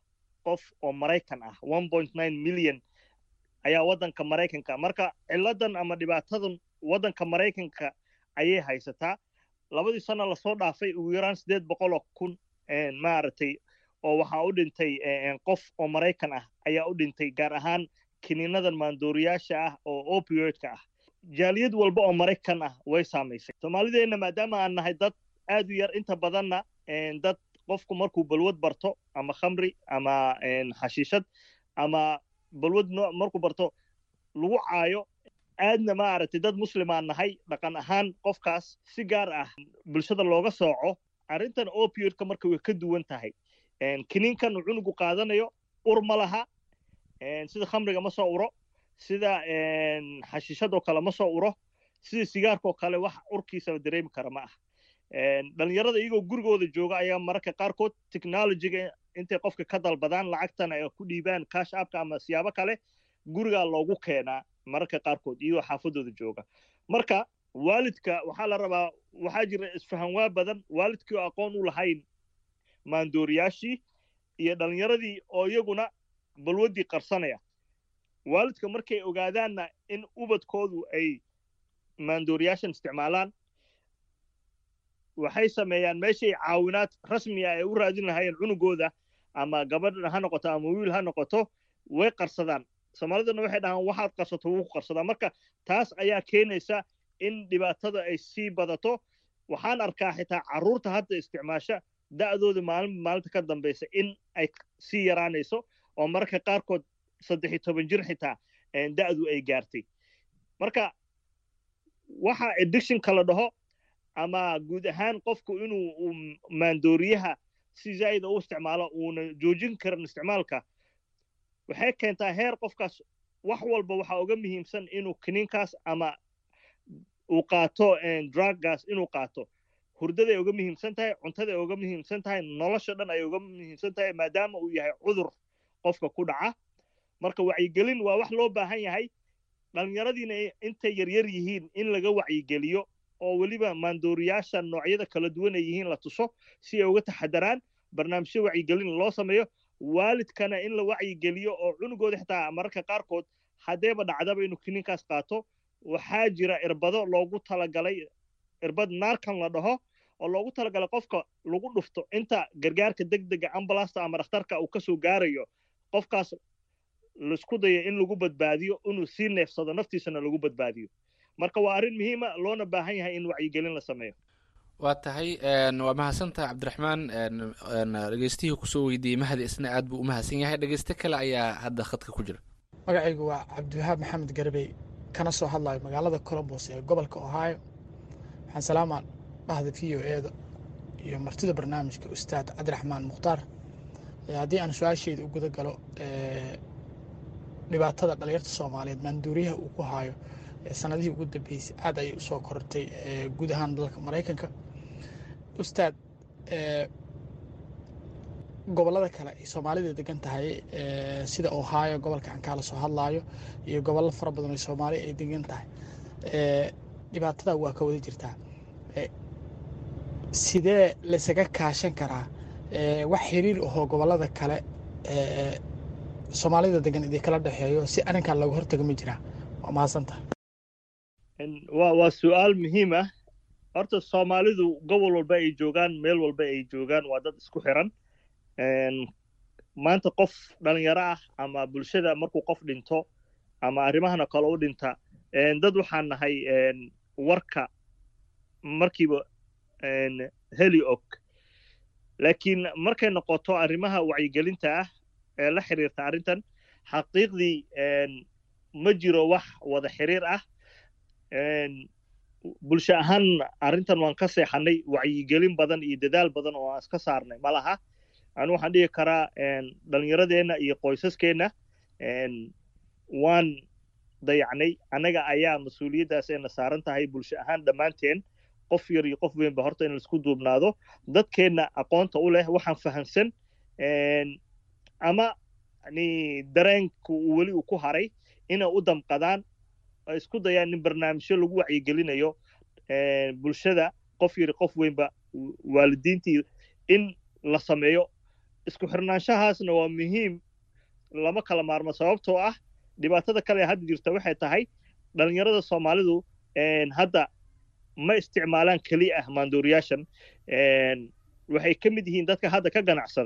qof oo maraykan ah one point nine milyan ayaa waddanka maraykanka marka ciladan ama dhibaatadan waddanka maraykanka ayay haysataa labadii sano lasoo dhaafay ugu yaraan siddeed boqol oo kun maaragtay oo waxaa u dhintay qof oo maraykan ah ayaa u dhintay gaar ahaan kiniinadan maandooriyaasha ah oo opioidka ah jaaliyad walba oo maraykan ah way saamaysay soomaalideenna maadaama aan nahay dad aad u yar inta badanna dad qofku markuu balwad barto ama khamri ama xashiishad ama balwad markuu barto lagu caayo aadna maaragtay dad muslimaan nahay dhaqan ahaan qofkaas si gaar ah bulshada looga sooco arrintan opioidka marka way ka duwan tahay kiniinkan uu cunugu qaadanayo ur ma laha sida khamriga ma soo uro sida xashiishadoo kale ma soo uro sida sigaarkaoo kale wax urkiisaba dareemi kara ma ah dhalinyarada iyagoo gurigooda jooga ayaa mararka qaarkood technologyga intay qofka ka dalbadaan lacagtana ay ku dhiibaan cash appka ama siyaabo kale gurigaa loogu keenaa mararka qaarkood iyagoo xaafadooda jooga marka waalidka waxaa la rabaa waxaa jira isfahanwaa badan waalidkii oo aqoon u lahayn maandooriyaashii iyo dhalinyaradii oo iyaguna balwaddii qarsanaya waalidka markay ogaadaanna in ubadkoodu ay maandooriyaashan isticmaalaan waxay sameeyaan meeshay caawinaad rasmi ah ay u raadin lahaayeen cunugooda ama gabadh ha noqoto ama wiil ha noqoto way qarsadaan soomaaliduna waxay dhahaan waxaad qarsato wuu ku qarsadaa marka taas ayaa keenaysa in dhibaatada ay sii badato waxaan arkaa xitaa carruurta hadda isticmaasha da'dooda maalin maalinta ka dambaysa in ay sii yaraanayso oo mararka qaarkood saddex iyo toban jir xitaa da'du ay gaartay marka waxa addictionka la dhaho ama guud ahaan qofku inuu maandooriyaha si zaa'ida u isticmaalo uuna joojin karin isticmaalka waxay keentaa heer qofkaas wax walba waxaa uga muhiimsan inuu kiniinkaas ama uu qaato druggaas inuu qaato hurdaday uga muhiimsan tahay cuntaday uga muhiimsan tahay nolosha dhan ay uga muhiimsan tahay maadaama uu yahay cudur qofka ku dhaca marka wacyigelin waa wax loo baahan yahay dhallinyaradiina intay yaryar yihiin in laga wacyigeliyo oo weliba maandooriyaasha noocyada kala duwan ay yihiin la tuso si ay uga taxadaraan barnaamijyo wacyigelin loo sameeyo waalidkana in la wacyigeliyo oo cunugooda xitaa mararka qaarkood haddeeba dhacdaba inuu kiniinkaas qaato waxaa jira irbado loogu talagalay irbad naarkan la dhaho oo loogu talagalay qofka lagu dhufto inta gargaarka degdega ambulasta ama dhakhtarka uu kasoo gaarayo qofkaas laisku dayo in lagu badbaadiyo inuu sii neefsado naftiisana lagu badbaadiyo marka waa arrin muhiima loona baahan yahay in wacyigelin la sameeyo waa tahay waa mahadsantaha cabdiraxmaan dhegeystihii kusoo weydiiyey mahdi isna aad buu u mahadsan yahay dhegeyste kale ayaa hadda khadka ku jira magacaygu waa cabdiwahaab maxamed garbey kana soo hadlayo magaalada colombos ee gobolka ohio waxaan salaamaa bahda v o eeda iyo martida barnaamijka ustaad cabdiraxmaan mukhtaar haddii aan su-aasheeda u guda galo dhibaatada dhalinyarta soomaaliyeed maanduuriyaha uu ku haayo sanadihii ugu dambeysay aad ayay usoo korortay guud ahaan dalka maraykanka ustaad gobolada kale ay soomaalida degan tahay sida ohio gobolka aan kaala soo hadlaayo iyo gobollo fara badan oo soomaali ay degan tahay dhibaatada waa ka wada jirtaa sidee laysaga kaashan karaa ee, wax xiriir ahoo gobollada kale ee soomaalida degan idinkala dhexeeyo si arrinkan looga hortago ma jiraa waa mahadsantaha En, waa waa su-aal muhiim ah horta soomaalidu gobol walba ay joogaan meel walba ay joogaan waa dad isku xiran En, maanta qof dhalinyaro ah ama bulshada markuu qof dhinto ama arrimahana kale u dhinta en, dad waxaan nahay en, warka markiiba en, heli og laakiin markay noqoto arrimaha wacyigelinta ah ee la xiriirta arrintan xaqiiqdii en, ma jiro wax wada xiriir ah En, bulsho ahaan arrintan waan ka seexanay wacyigelin badan iyo dadaal badan oo aan iska saarnay ma laha anu waxaan dhihi karaa en, dhallinyaradeenna iyo qoysaskeenna en, waan dayacnay annaga ayaa mas-uuliyaddaas ayna saaran tahay bulsho ahaan dhammaanteen qof yar iyo qof weynba horta in laisku duubnaado dadkeenna aqoonta u leh waxaan fahamsan en, ama yani dareenku uu weli uu ku haray inay u damqadaan ay isku dayaan in barnaamijyo lagu wacyigelinayo en, bulshada qof yari qof weynba w- waalidiintii in la sameeyo isku xirnaanshahaasna waa muhiim lama kala maarmo sababtoo ah dhibaatada kale ee hadda jirta waxay tahay dhalinyarada soomaalidu en, hadda ma isticmaalaan keliya ah maandooriyaashan en, waxay ka mid yihiin dadka hadda ka ganacsada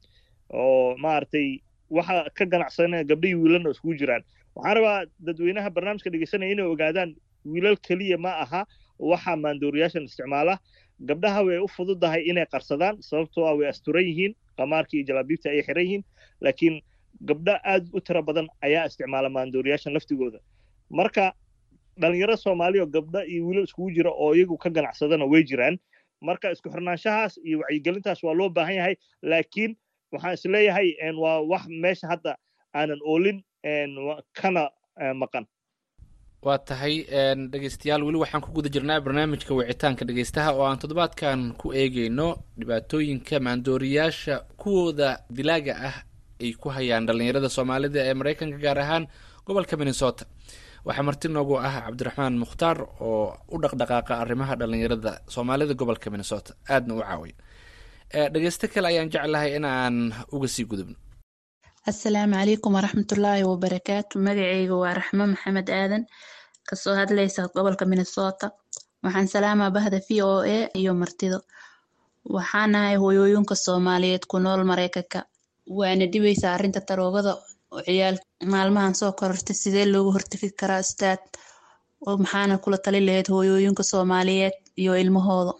oo maaragtay waxa ka ganacsanaya gabdhihii wiilalna iskugu jiraan waxaan rabaa dadweynaha barnaamijka dhegeysanaya inay ogaadaan wiilal keliya ma aha waxa maandooriyaashan isticmaala gabdhaha way u fududahay inay qarsadaan sababtoo ah way asturan yihiin qamaarkii iyo jalaabiibta ayay xiran yihiin laakiin gabdho aad u tiro badan ayaa isticmaala maandooriyaashan laftigooda marka dhalinyaro soomaali oo gabdho iyo wiilal iskugu jira oo iyagu ka ganacsadana way jiraan marka isku xirnaanshahaas iyo wacyigelintaas waa loo baahan yahay laakiin waxaan isleeyahay en, waa wax meesha hadda aanan oolin en, wa- kana eh, maqan waa tahay een, dhegeystayaal weli waxaan ku guda jirnaa barnaamijka wicitaanka dhegeystaha oo aan toddobaadkan ku eegeyno dhibaatooyinka maandooriyaasha kuwooda dilaaga ah ay ku hayaan dhallinyarada soomaalida ee maraykanka gaar ahaan gobolka minnesota waxaa marti noogu ah cabdiraxmaan mukhtaar oo u dhaqdhaqaaqa arrimaha dhallinyarada soomaalida gobolka minnesota aadna u caawiya Eh, dhegeysto kale ayaan jeclahay in aan uga sii gudubno asalaamu calaykum waraxmatullaahi wabarakaatu magacayga waa raxmo maxamed aadan kasoo hadlaysa gobolka minnesota waxaan salaamaa bahda v o a iyo martido waxaan ahay hooyooyinka soomaaliyeed ku nool mareykanka waana dhibaysaa arrinta taroogada oo ciyaal maalmahan soo korortay sidee loogu hortegi karaa ustaad oo maxaana kula tali lahayd hooyooyinka soomaaliyeed iyo ilmahooda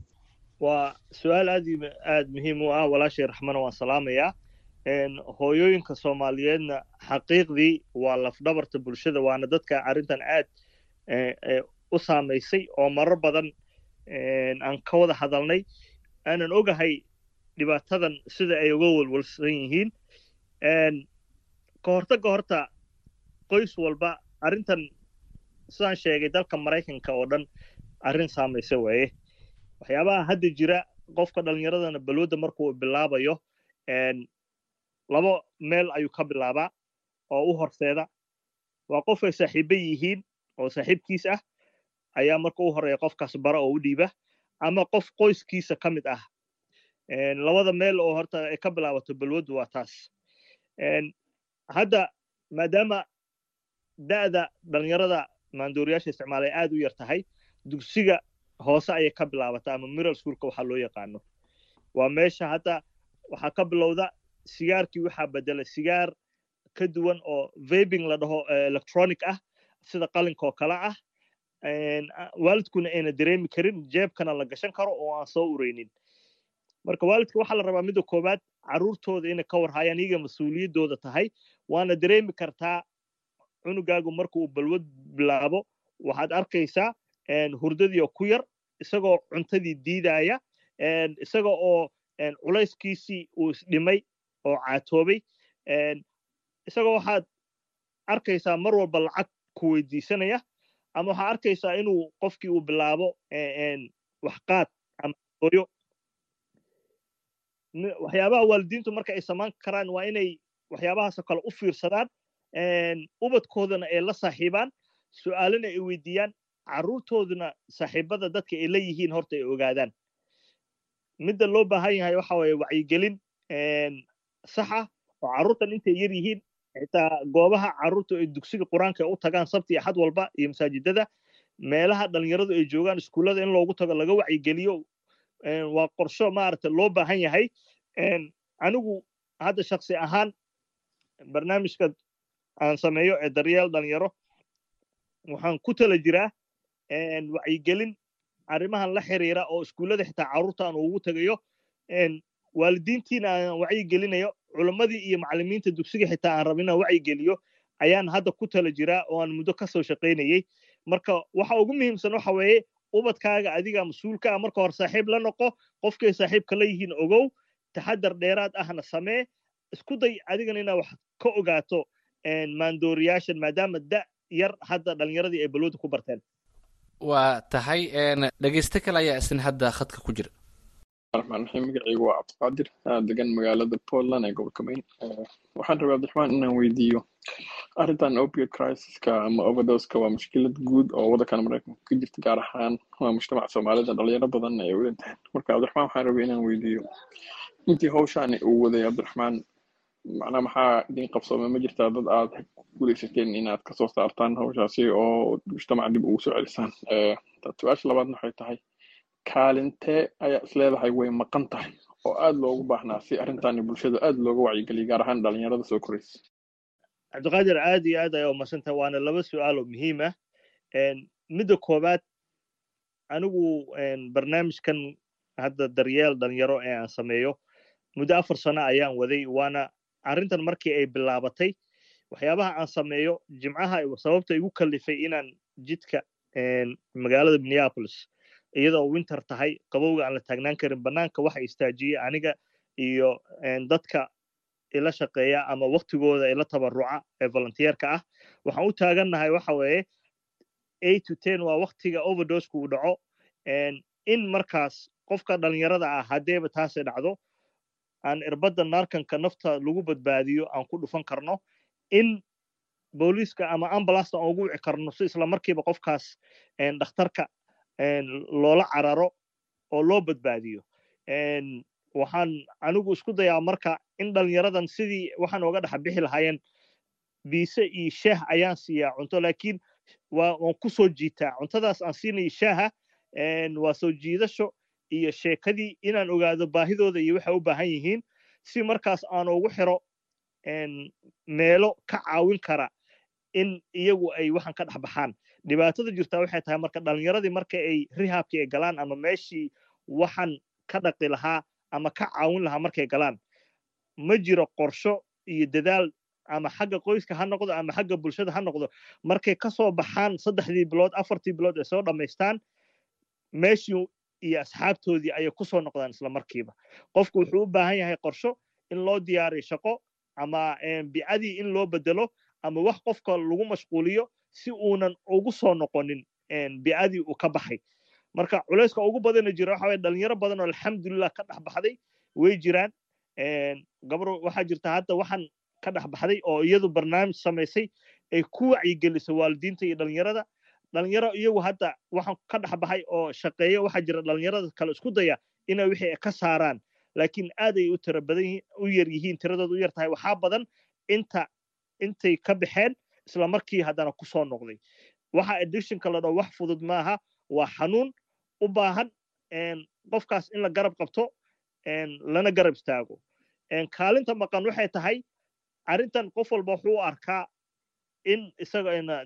waa su-aal aad iyo aad muhiim u ah walaashay raxmana waan salaamayaa En, hooyooyinka soomaaliyeedna xaqiiqdii waa lafdhabarta bulshada waana dadka arrintan aad eh, eh, u saamaysay oo marar badan en, aan ka wada hadalnay aanan ogahay dhibaatadan sida ay uga walwalsan yihiin En, ka hortagga horta qoys walba arrintan sidaan sheegay dalka maraykanka oo dhan arrin saamaysa waaye waxyaabaha hadda jira qofka dhallinyaradana balwadda markuu bilaabayo en, laba meel ayuu ka bilaabaa oo u horseeda waa qof ay saaxiiba yihiin oo saaxiibkiis ah ayaa marka u horeeya qofkaas bara oo u dhiiba ama qof qoyskiisa ka mid ah En, labada meel oo horta ay ka bilaabato balwaddu waa taas En, hadda maadaama da'da dhallinyarada maandooriyaasha isticmaala ay aad u yar tahay dugsiga hoose ayay ka bilaabataa ama middle schoolka waxaa loo yaqaano waa meesha hadda waxaa ka bilowda sigaarkii waxaa bedela sigaar ka duwan oo vaping la dhaho eh, electronic ah sida qalinka oo kale ah En, a- waalidkuna ayna dareemi karin jeebkana la gashan karo oo aan soo ureynin marka waalidka waxaa la rabaa midda koowaad carruurtooda inay ka warhayaan iyaga mas-uuliyaddooda tahay waana dareemi kartaa cunugaagu marka uu balwad bilaabo waxaad arkaysaa en, hurdadii oo ku yar isagoo cuntadii diidaya en, isaga oo en, culayskiisii uu isdhimay oo caatoobay en, isagoo waxaad arkaysaa mar walba lacag ku weydiisanaya ama waxaad arkaysaa inuu qofkii uu bilaabo en, en, waxqaad ama hooyo N- waxyaabaha waalidiintu marka ay samaan karaan waa inay waxyaabahaasoo kale u fiirsadaan en, ubadkoodana ay la saaxiibaan su'aalana ay weydiiyaan carruurtooduna saaxiibada dadka ay la yihiin horta ay ogaadaan midda loo baahan yahay waxa weeye wacyigelin sax ah oo carruurtan intay yar yihiin xitaa goobaha carruurta ay dugsiga qur-aanka u tagaan sabti axad walba iyo masaajidada meelaha dhalinyaradu ay joogaan iskuullada in loogu tago laga wacyigeliyo waa qorsho maaragta loo baahan yahay anigu hadda shaksi ahaan barnaamijka aan sameeyo ee daryeel dhalinyaro waxaan ku tala jiraa wacyigelin arrimahan la xiriira oo iskuullada xitaa carruurta aan ugu tagayo waalidiintiina aan wacyigelinayo culammadii iyo macallimiinta dugsiga xitaa aan rabin inaan wacyigeliyo ayaan hadda ku tala jiraa oo aan muddo ka soo shaqaynayey marka waxa ugu muhiimsan waxa weeye ubadkaaga adiga mas-uulka ah marka hore saaxiib la noqo qofkay saaxiibka la yihiin ogow taxadar dheeraad ahna samee isku day adigana inaa wax ka ogaato maandooriyaashan maadaama da yar hadda dhalinyaradii ay balwada ku barteen waa tahay dhegeyste kale ayaa isna hadda khadka ku jira raxmaan raxiim magacaygu waa cabdiqaadir degan magaalada portland ee gobolka mayn waxaan rabaa cabdiraxmaan inaan weydiiyo arrintan opioid crisiska ama overdoska waa mushkilad guud oo waddankan maraykanka ka jirta gaar ahaan waa mujtamaca soomaalida dhalinyaro badan ay u dhinteen marka cabdiraxmaan waxaan rabay inaan weydiiyo intii hawshaani uu waday cabdiraxmaan macnaa maxaa idin qabsoome ma jirtaa dad aad guuleysateen inaad kasoo saartaan hawshaasi oo mujtamaca dib ugu soo celisaan su-aasha labaadna waxay tahay kaalintee ayaa isleedahay way maqan tahay oo aad loogu baahnaa si arrintaani bulshada aad looga wacyigeliya gaar ahaan dhalinyarada soo koraysa cabdiqaadir aad iyo aad ayaa umadsantahay waana laba su-aal oo muhiim ah midda koowaad anigu barnaamijkan hadda daryeel dhalinyaro ee aan sameeyo muddo afar sano ayaan waday waana arrintan markii ay bilaabatay waxyaabaha aan sameeyo jimcaha sababta igu kallifay inaan jidka magaalada minneapolis iyadoo winter tahay qabowga aan la taagnaan karin bannaanka waxa istaajiyey aniga iyo dadka ila shaqeeya ama waktigooda ila tabaruca ee volunteerka ah waxaan u taagannahay waxa weeye eight to ten waa waktiga overdosku uu dhaco in markaas qofka dhalinyarada ah haddeeba taasi dhacdo aan irbadda naarkanka nafta lagu badbaadiyo aan ku dhufan karno in booliiska ama ambulasta aan ugu wici karno si isla markiiba qofkaas dhakhtarka loola cararo oo loo badbaadiyo waxaan anigu isku dayaa marka in dhalinyaradan sidii waxaan oga dhex bixi lahaayeen biise iyo shaah ayaan siiyaa cunto laakiin waan ku soo jiitaa cuntadaas aan siinayo shaaha waa soo jiidasho iyo sheekadii inaan ogaado baahidooda iyo waxay u baahan yihiin si markaas aan ugu xiro meelo ka caawin kara in iyagu ay waxaan ka dhex baxaan dhibaatada jirtaa waxay tahay marka dhalinyaradii marka ay rihaabkii ay galaan ama meeshii waxaan ka dhaqi lahaa ama ka caawin lahaa markay galaan ma jiro qorsho iyo dadaal ama xagga qoyska ha noqdo ama xagga bulshada ha noqdo markay ka soo baxaan saddexdii bilood afartii bilood ay soo dhammaystaan meeshii iyo asxaabtoodii ayay ku soo noqdaan isla markiiba qofku wuxuu u baahan yahay qorsho in loo diyaariyo shaqo ama bicadii in loo bedelo ama wax qofka lagu mashquuliyo si uunan ugu soo noqonin bicadii uu ka baxay marka culayska ugu badana jira waxa waye dhalinyaro badan oo alxamdulilah ka dhex baxday way jiraan gabro waxaa jirta hadda waxaan ka dhex baxday oo iyadu barnaamij samaysay ay ku wacyigelisay waalidiinta iyo dhalinyarada dhalinyaro iyagu hadda waxaan ka dhex baxay oo shaqeeya waxaa jira dhalinyarada kale isku daya inay wixii ka saaraan laakiin aad ay u tira badan u yar yihiin tiradooda u yar tahay waxaa badan inta intay ka baxeen isla markii haddana ku soo noqday waxa addictionka la dhaho wax fudud maaha waa xanuun u baahan qofkaas in la garab qabto lana garab istaago kaalinta maqan waxay tahay arrintan qof walba wuxuu u arkaa in isaga ayna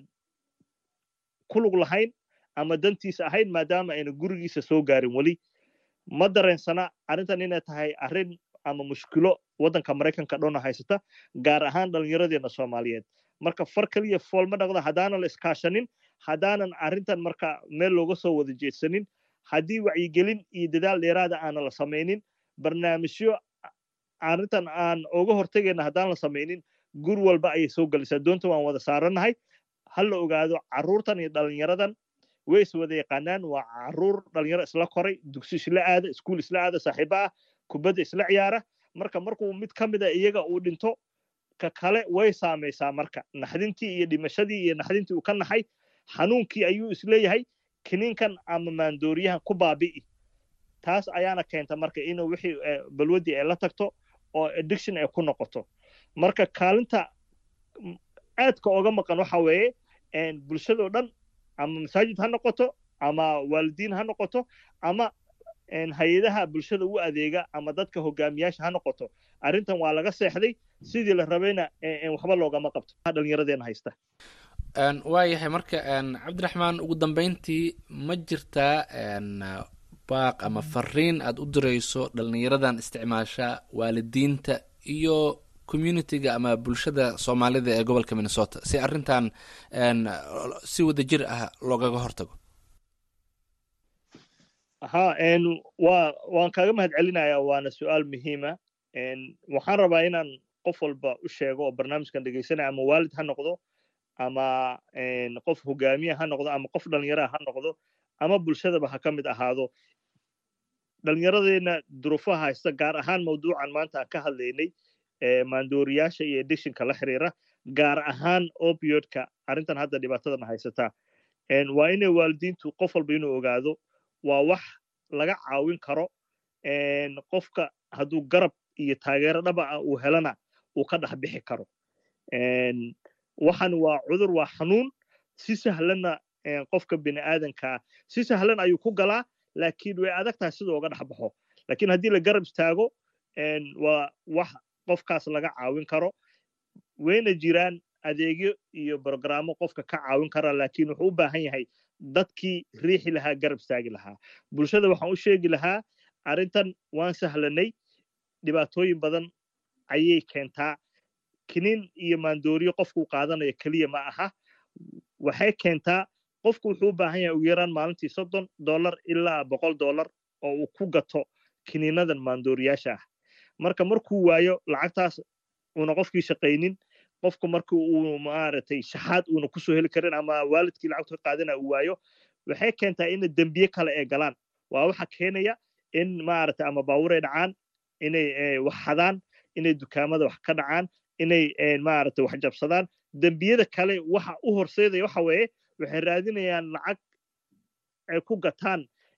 kulug lahayn ama dantiisa ahayn maadaama ayna gurigiisa soo gaarin weli ma dareensana arrintan inay tahay arrin ama mushkilo waddanka maraykanka dhowna haysata gaar ahaan dhallinyaradeena soomaaliyeed marka far keliya fool ma dhaqda haddaanan la iskaashanin haddaanan arrintan marka meel looga soo wada jeedsanin haddii wacyigelin iyo dadaal dheeraada aanan la samaynin barnaamijyo arrintan aan uga hortegayna haddaan la samaynin gur walba ayay soo gelaysaa doonta waan wada saarannahay ha la ogaado carruurtan iyo dhalinyaradan way is wada yaqaanaan waa carruur dhalinyaro isla koray dugsi isla aada iskuul isla aada saaxiiba ah kubadda isla ciyaara marka markuu mid ka mida iyaga uu dhinto ka kale way saamaysaa marka naxdintii iyo dhimashadii iyo naxdintii uu ka naxay xanuunkii ayuu isleeyahay kiniinkan ama maandooriyahan ku baabi'i taas ayaana keenta marka inuu wixii balwadii ay la tagto oo addiction ay ku noqoto marka kaalinta aadka oga maqan waxa weeye bulshadoo dhan ama masaajid ha noqoto ama waalidiin ha noqoto ama hay-adaha bulshada u adeega ama dadka hogaamiyaasha ha noqoto arrintan waa laga seexday sidii la rabayna waxba loogama qabto dhallinyaradeena haysta waayahay marka cabdiraxmaan ugu dambeyntii ma jirtaa baaq ama fariin aad u dirayso dhallinyaradan isticmaasha waalidiinta iyo communitiga ama bulshada soomaalida ee gobolka minnesota si arrintan si wadajir ah loogaga hortago ha wa waan kaaga mahad celinayaa waana su-aal muhiima waxaan rabaa inaan qof walba u sheego oo barnaamijkan dhegeysanaya ama waalid ha noqdo ama qof hogaamiya ha noqdo ama qof dhallinyaraha ha noqdo ama bulshadaba ha ka mid ahaado dhallinyaradeenna duruufaha haysta gaar ahaan mawduucan maanta aan ka hadlaynay maandooriyaasha iyo addictionka la xiriira gaar ahaan opiodka arrintan hadda dhibaatadan haysataa waa inay waalidiintu qof walba inuu ogaado waa wax laga caawin karo qofka hadduu garab iyo taageero dhaba ah uu helana uu ka dhex bixi karo waxan waa cudur waa xanuun si sahlanna qofka bini aadankaa si sahlan ayuu ku galaa laakiin way adag tahay siduu uga dhex baxo laakiin haddii la garab istaago waa wax qofkaas laga caawin karo wayna jiraan adeegyo iyo brogrammo qofka ka caawin kara laakiin wuxuu u baahan yahay dadkii riixi lahaa garab istaagi lahaa bulshada waxaan u sheegi lahaa arrintan waan sahlanay dhibaatooyin badan ayay keentaa kinin iyo maandooriyo qofkuu qaadanayo keliya ma aha waxay keentaa qofku wuxuu u baahan yahay ugu yaraan maalintii soddon dollar ilaa boqol dollar oo uu ku gato kiniinadan maandooriyaasha ah marka markuu waayo lacagtaas uuna qofkii shaqaynin qofku marka uu maaragtay shaxaad uuna kusoo heli karin ama waalidkii lacagtu ka qaadana uu waayo waxay keentaa ina dembiye kale ay galaan waa waxa keenaya in maaragtay ama baabuur ay dhacaan inay wax xadaan inay dukaamada wax ka dhacaan inay maaragtay wax jabsadaan dembiyada kale waxa u horseedaya waxa weeye waxay raadinayaan lacag ay ku gataan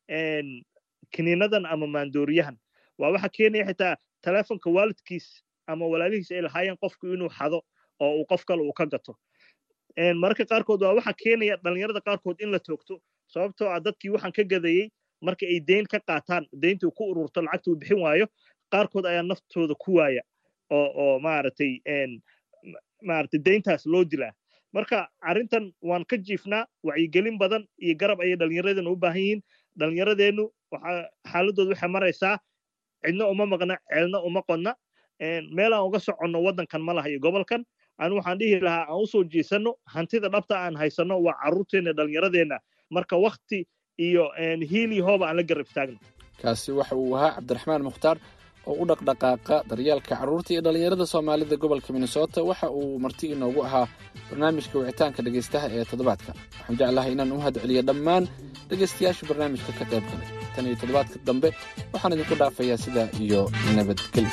kiniinadan ama maandooriyahan waa waxa keenaya xitaa telefonka waalidkiis ama walaalihiis ay lahaayeen qofku inuu xado oo uu qof kale uu ka gato mararka qaarkood waa waxa keenaya dhallinyarada qaarkood in la toogto sababtoo ah dadkii waxaan ka gadayey marka ay deyn ka qaataan deyntii ku ururto lacagta uu bixin waayo qaarkood ayaa naftooda ku waaya oo oo maaragtay maaragtay deyntaas loo dilaa marka arrintan waan ka jiifnaa wacyigelin badan iyo garab ayay dhallinyaradeennu u baahan yihiin dhallinyaradeennu waxa xaaladooda waxay maraysaa cidna uma maqna ceelna uma qodna meel aan uga soconno waddankan ma laha iyo gobolkan anu waxaan dhihi lahaa aan usoo jiisanno hantida dhabta aan haysanno waa carruurteenna dhallinyaradeenna marka wakti iyo hiili hooba aan la garab istaagno kaasi waxa uu ahaa cabdiraxmaan mukhtaar oo u dhaqdhaqaaqa daryeelka carruurta iyo dhallinyarada soomaalida gobolka minnesota waxa uu marti inoogu ahaa barnaamijka wicitaanka dhegaystaha ee toddobaadka waxaan jeclahay inaan u mahad celiyo dhammaan dhegaystayaasha barnaamijka ka qayb galay tan iyo toddobaadka dambe waxaan idinku dhaafayaa sidaa iyo nabadgelyo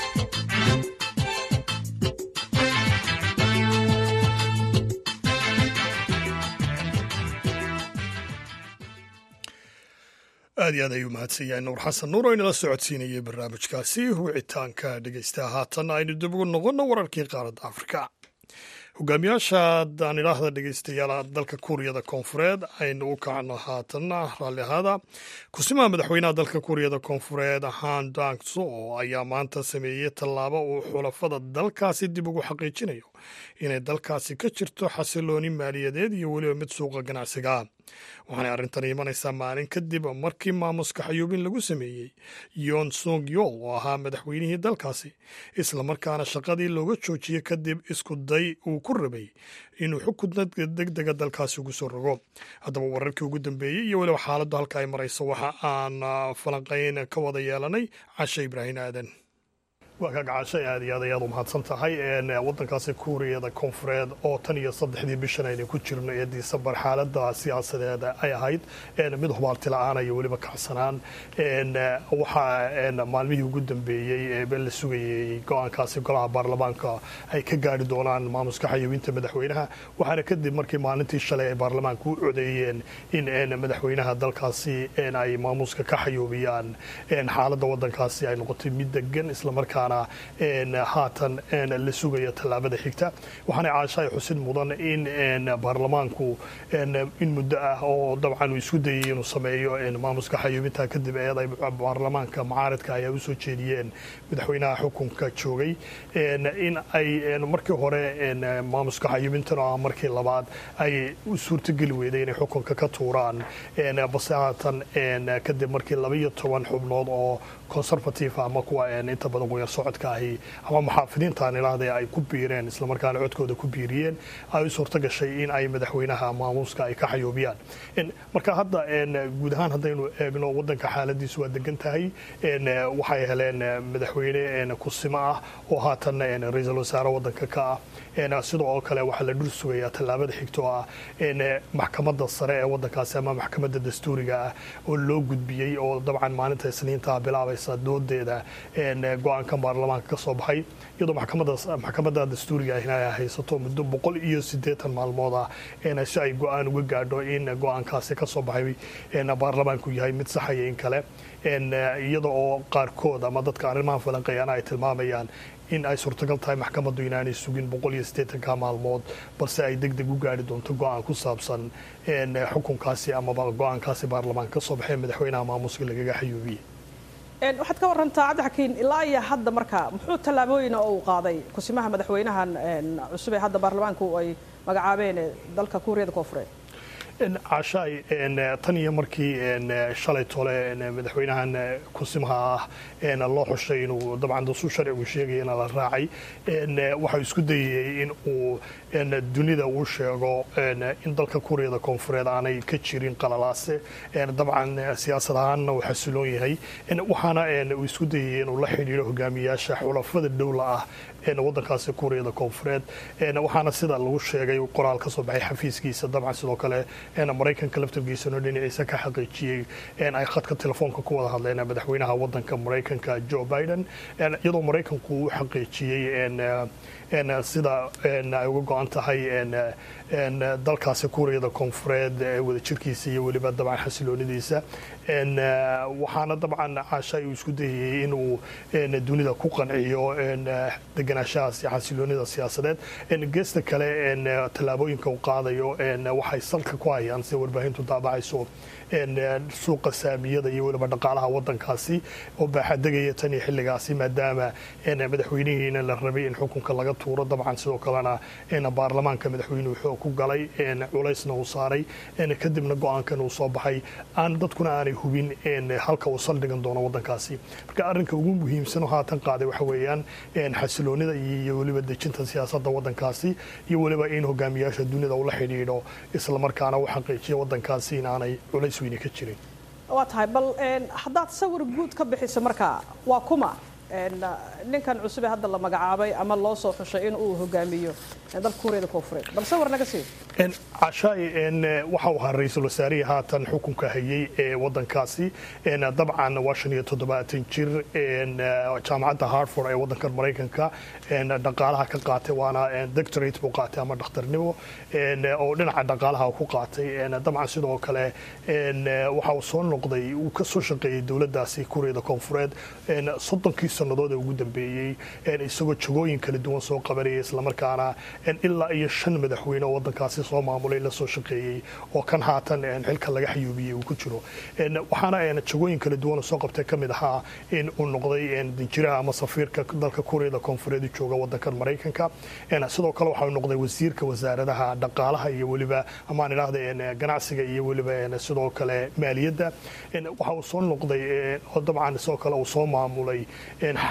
aad iyo aad ayuu mahadsan yahay nuur xasan nuur oo inala socodsiinayay barnaamijkaasi wicitaanka dhegeystaha haatanna aynu dib ugu noqonno wararkii qaaradda afrika hogaamiyaasha haddaan idhaahda dhegeystayaal dalka kuuriyada koonfureed aynu u kacno haatanna raalli ahaada kusimaha madaxweynaha dalka kuuriyada koonfureed han dangso ayaa maanta sameeyey tallaabo uu xulafada dalkaasi dib ugu xaqiijinayo inay dalkaasi ka jirto xasilooni maaliyadeed iyo weliba mid suuqa ganacsiga ah waxaanay arrintan imanaysaa maalin kadib markii maamuska xayuubin lagu sameeyey yon song yol oo ahaa madaxweynihii dalkaasi islamarkaana shaqadii looga joojiyey kadib isku day uu ku rabay inuu xukun deg dega dalkaasi ugu soo rogo haddaba wararkii ugu dambeeyey iyo weliba xaaladdu halka ay marayso waxa aan falanqayn ka wada yeelanay cashe ibraahim aadan waa ka gacashay aad iyo aad ayaad u mahadsan tahay waddankaasi kuuriyada koonfureed oo tan iyo saddexdii bishan aynu ku jirno ee disembar xaalada siyaasadeed ay ahayd mid hubaarti la-aan iyo weliba kacsanaan waxaa maalmihii ugu dambeeyey la sugayey go-aankaasi golaha baarlamaanka ay ka gaari doonaan maamuska xayuubinta madaxweynaha waxaana kadib markii maalintii shalay ay baarlamaanka u codeeyeen in madaxweynaha dalkaasi ay maamuska ka xayuubiyaan xaalada wadankaasi ay noqotay mid degan islamarkaana haatan la sugayo tallaabada xigta waxaana caashaay xusid mudan in baarlamaanku in muddo ah oo dabcan uu isku dayay inuu sameeyo maamuska xayuubinta kadib eed ay baarlamaanka mucaaradka ayaa usoo jeediyeen madaxweynaha xukunka joogay in ay markii hore maamuska xayuubintan oo ah markii labaad ay u suurtogeli weyday inay xukunka ka tuuraan base haatan kadib markii labaiyo toban xubnood oo conservative ama kuwa inta badan qoyar socodka ahi ama muxaafidiintan ilaahda ay ku biireen islamarkaana codkooda ku biiriyeen ay u suurto gashay in ay madaxweynaha maamuuska ay ka xayuubiyaan marka hadda guud ahaan haddaynu eegno wadanka xaaladiisu waa degan tahay waxay heleen madaxweyne kusimo ah oo haatan ra-iisul wasaare wadanka ka ah sidoo oo kale waxaa la dhul sugayaa tallaabada xigto ah maxkamadda sare ee wadankaasi ama maxkamadda dastuuriga ah oo loo gudbiyey oo dabcan maalinta isniinta bilaabaysa doodeeda go-aanka baarlamaanka ka soo baxay iyadoo maxkamadda dastuuriga ahina ay haysato muddo boqol iyo siddeetan maalmood ah si ay go-aan uga gaadho in go-aankaasi ka soo baxay baarlamaanku yahay mid saxaya in kale iyada oo qaarkood ama dadka arrimaha falanqeeyana ay tilmaamayaan in ay suurtagal tahay maxkamaddu inaanay sugin boqol iyo siddeetanka maalmood balse ay deg deg u gaari doonto go-aan ku saabsan xukunkaasi amaba go-aankaasi baarlamaanka ka soo baxee madaxweynaha maamuuska lagaga xayuubiyey waxaad ka warantaa cabdixakiin ilaa iyo hadda marka muxuu tallaabooyina oo uu qaaday kusimaha madaxweynahan cusub ee hadda baarlamaanku ay magacaabeen dalka kuuriyada koonfureed caashaay tan iyo markii shalay tole madaxweynahan kusimaha ah loo xushay inuu dabcan dasuu sharcigu sheegayana la raacay waxau isku dayayey in uu dunida uu sheego in dalka kuuriyada koonfureed aanay ka jirin qalalaase dabcan siyaasad ahaanna uu xasiloon yahay waxaana uu isku dayayey inuu la xidhiidho hogaamiyaasha xulafada dhowla ah wadankaasi kuuriyada koonfureed waxaana sida lagu sheegay qoraal ka soo baxay xafiiskiisa dabcan sidoo kale maraykanka laftarkiisana dhinaciisa ka xaqiijiyey ay khadka telefoonka ku wada hadleen madaxweynaha wadanka maraykanka joe biden iyadoo maraykanku uu xaqiijiyey sida ay uga go-an tahay dalkaasi kuuriyada koonfureed wadajirkiisa iyo weliba dabcan xasiloonidiisa waxaana dabcan caashay uu isku dayayey inuu dunida ku qanciyo deganaanshahaas xasiloonida siyaasadeed geesta kale tallaabooyinka uu qaadayo waxay salka ku hayaan sida warbaahintu daabacayso suuqa saamiyada iyo weliba dhaqaalaha wadankaasi oo baaxadegaya tan iyo xilligaasi maadaama madaxweynihiina la rabay in xukunka laga tuuro dabcan sidoo kalena baarlamaanka madaxweynuhu xoog ku galay culaysna uu saaray kadibna go-aankan uu soo baxay aan dadkuna aanay hubin halka uu saldhigan doono wadankaasi marka arrinka ugu muhiimsan oo haatan qaaday waxa weeyaan xasiloonida iyo weliba dejinta siyaasadda wadankaasi iyo weliba in hogaamiyaasha dunida ula xidhiidho islamarkaana u xaqiijiya wadankaasi in aanay culays weyne ka jirin waa tahay bal haddaad sawir guud ka bixiso marka waa kuma ninkan cusub ee hadda la magacaabay ama loo soo xushay in uu hogaamiyo dalka kuuriyada koonfureed bal sawir naga sii cashaay waxa uu ahaa ra-iisul wasaarihii haatan xukunka hayay ee wadankaasi dabcan waa shan iyo toddobaatan jir jaamacadda hartford ee wadankan maraykanka dhaqaalaha ka qaatay waana doctorate buu qaatay ama dhakhtarnimo oo dhinaca dhaqaalaha ku qaatay dabcan sidoo kale waxa uu soo noqday uu ka soo shaqeeyey dowladdaasi kuuriyada koonfureed soddonkii sannadood ee ugu dambeeyey isagoo jagooyin kala duwan soo qabanayay islamarkaana ilaa iyo shan madaxweyne oo wadankaasi soo maamulay la soo shaqeeyey oo kan haatan xilka laga xayuubiyey uu ku jiro waxaana jagooyin kala duwan soo qabtay ka mid ahaa in uu noqday danjiraha ama safiirka dalka kuuriyada koonfureed jooga wadankan maraykanka sidoo kale waxau noqday wasiirka wasaaradaha dhaqaalaha iyo weliba amaan idhaahda ganacsiga iyo weliba sidoo kale maaliyadda waxa uu soo noqday oo dabcan sidoo kale uu soo maamulay xarumo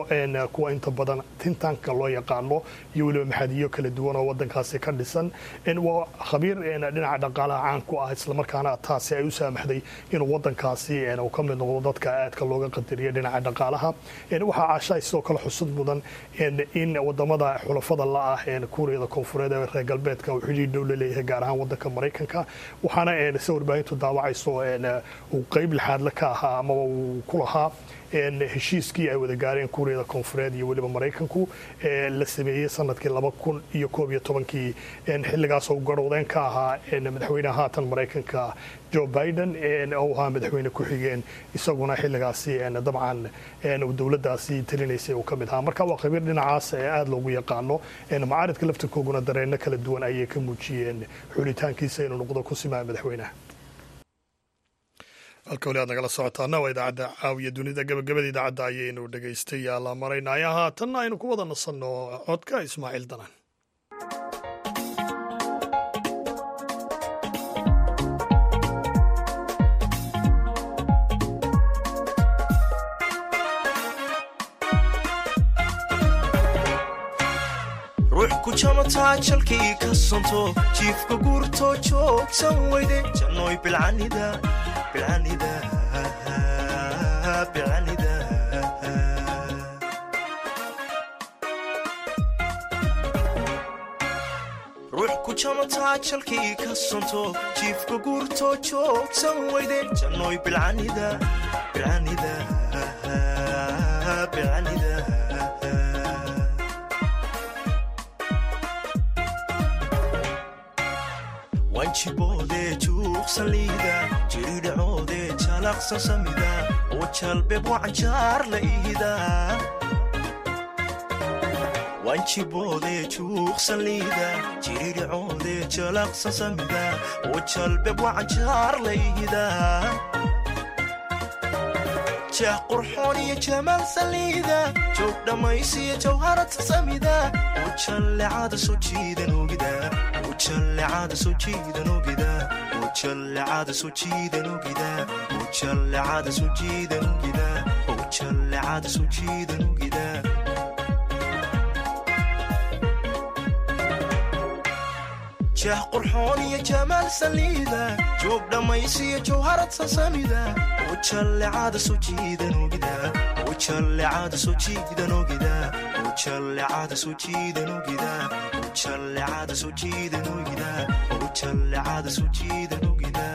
kuwa inta badan tintanka loo yaqaano iyo weliba maxadiyo kala duwan oo wadankaasi ka dhisan waa khabiir dhinaca dhaqaalaha caan ku ah islamarkaana taasi ay u saamaxday inuu wadankaasi uu ka mid noqdo dadka aadka looga qadariya dhinaca dhaqaalaha waxaa caashaay sidoo kale xusud mudan in wadamada xulafada la ah kuuriyada koonfureed ee reer galbeedka uu xidhiir dhow la leeyahay gaar ahaan wadanka maraykanka waxaana se warbaahintu daawacayso uu qeyb lixaadle ka ahaa amaba uu ku lahaa heshiiskii ay wada gaareen kuuriyada koonfureed iyo weliba maraykanku la sameeyey sanadkii laba kun iyo koob iyo tobankii xilligaas oo garowdeen ka ahaa madaxweynaha haatan maraykanka joe biden oo ahaa madaxweyne ku-xigeen isaguna xilligaasi dabcan dowladdaasi talinaysay uu ka mid ahaa marka waa khabiir dhinacaas aada loogu yaqaano macaaridka laftirkooguna dareenno kala duwan ayay ka muujiyeen xulitaankiisa inuu noqdo ku simaa madaxweynaha halka weli aad nagala socotaana waa idaacadda caawiya dunida gabagabada idaacadda ayaynu dhegaystayaala maraynaya haatanna aynu ku wada nasanno codka ismaaciil danan ruux ku jamataa jalkii ka santo jiifka guurtoo joogsan weyde jannooy bilcanida bilcanida bilcanida ruux ku jamataa jalkii ka santo jiifka guurtoo joogsan weyde jannooy bilcanida bilcanida bilcanida wanjiboodee juuqsan liida jiridhacoodee jalaqsan samida oo jalbeeb wacanjaar la ihida wanjiboodee juuqsan liida jiridhacoodee jalaqsan samida oo jalbeeb wacanjaar la ihida jah qurxoon iyo jamaal saliida joog dhammaysiyo jawharata samida oo jallecada soo jiidan ogida ujallecada soo jiidan ogida ujallecada soo jiidan ogida ujallecada soo jiidan ogida ujallecada soo jiidan ogida jah qurxoon iyo jamaal saliida joog dhammaysiyo jawharad sasamida ujallecada soo jiidan ogida ujallecada soo jiidan ogida ujallecada soo jiidan ogida ujallecada soo jiidan ogida ujallecada soo jiidan ogida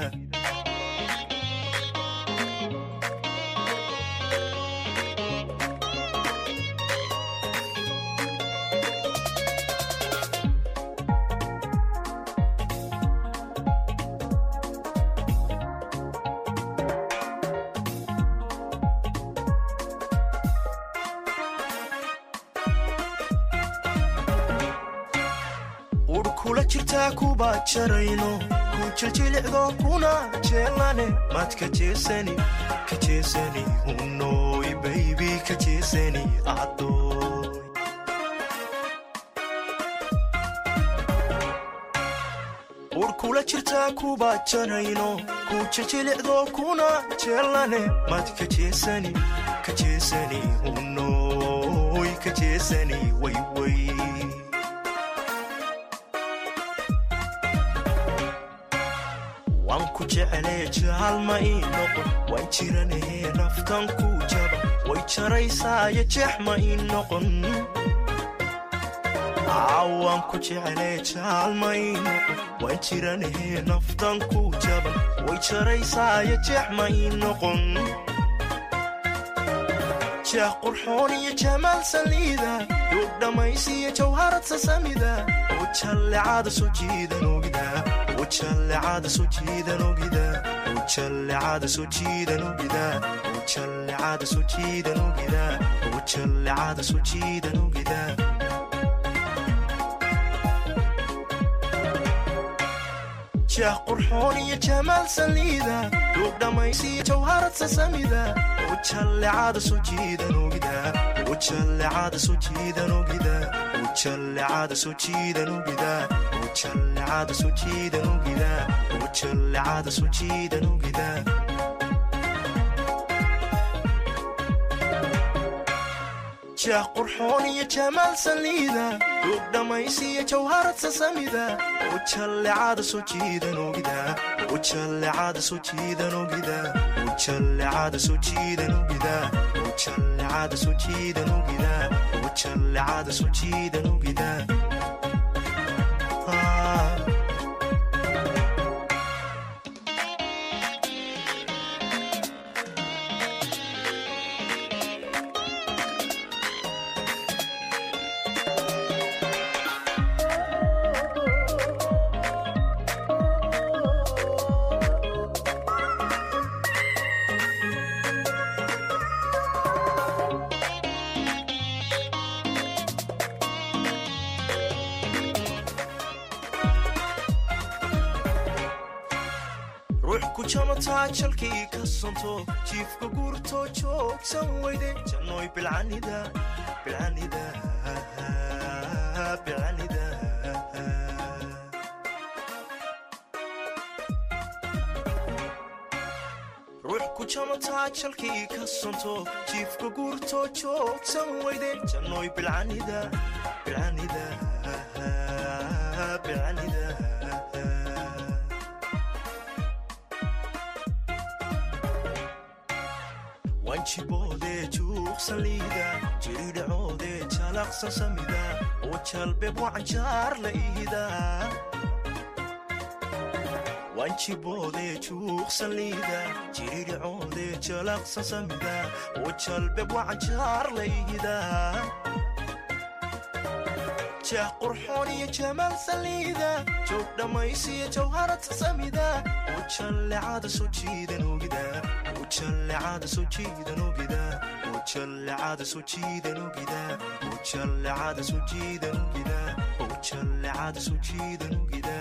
urkula jirtaa kuba jarayno ku jiljilicdo kuna jeelane maad ka jeesani ka jeesani unoy baybi ka jeesani adoy urkula jirtaa kuba jarayno ku jiljilicdo kuna jeelane maad ka jeesani ka jeesani unoy ka jeesani wayway waan ku jeclee jaalma ii noqon waan jiranahee naftan ku jaba way jaraysaayo jeex ma ii noqon waan ku jeclee jaalma ii noqon waan jiranahee naftan ku jaba way jaraysaayo jeex ma ii noqon jeex qurxoon iyo jamaal saliida duug dhammaysiyo jawharad sasamida oo jallecada soo jiidan ogida ujallecada soo jiidan ogida ujallecada soo jiidan ogida ujallecada soo jiidan ogida ujallecada soo jiidan ogida jeex qurxoon iyo jamaal saliida duug dhammaysiyo jawharad sasamida ujallecada soo jiidan ogida ujallecada soo jiidan ogida ujallecada soo jiidan ogida ujallecada soo jiidan ogida ujallecada soo jiidan ogida jeex jeex qurxoon iyo jamaal saliida duug dhammaysiya jawharad sasamida oo jallecada soo jiidan ogida oo jallecada soo jiidan ogida oo jallecada soo jiidan ogida oo jallecada soo jiidan ogida oo jallecada soo jiidan ogida Ah. ruux ku jamataa jalkii ka sonto jiifka guurtoo joogsan weyde jannooy bilcanida bilcanida bilcanida ruux ku jamataa jalkii ka sonto jiifka guurtoo joogsan weyde jannooy bilcanida bilcanida bilcanida wanjiboodee juuqsaliida jiridhacoodee jalaqsan samida oo jalbeeb wacanjaar la iida wanjiboodee juuqsaliida jiridhacoodee jalaqsan samida oo jalbeeb wacanjaar la iida jeex qurxoon iyo jamaal saliida joog dhammaysiya jawharad sasamida oo jallecada soo jiidan ogida oo jallecada soo jiidan ogida oo jallecada soo jiidan ogida oo jallecada soo jiidan ogida oo jallecada soo jiidan ogida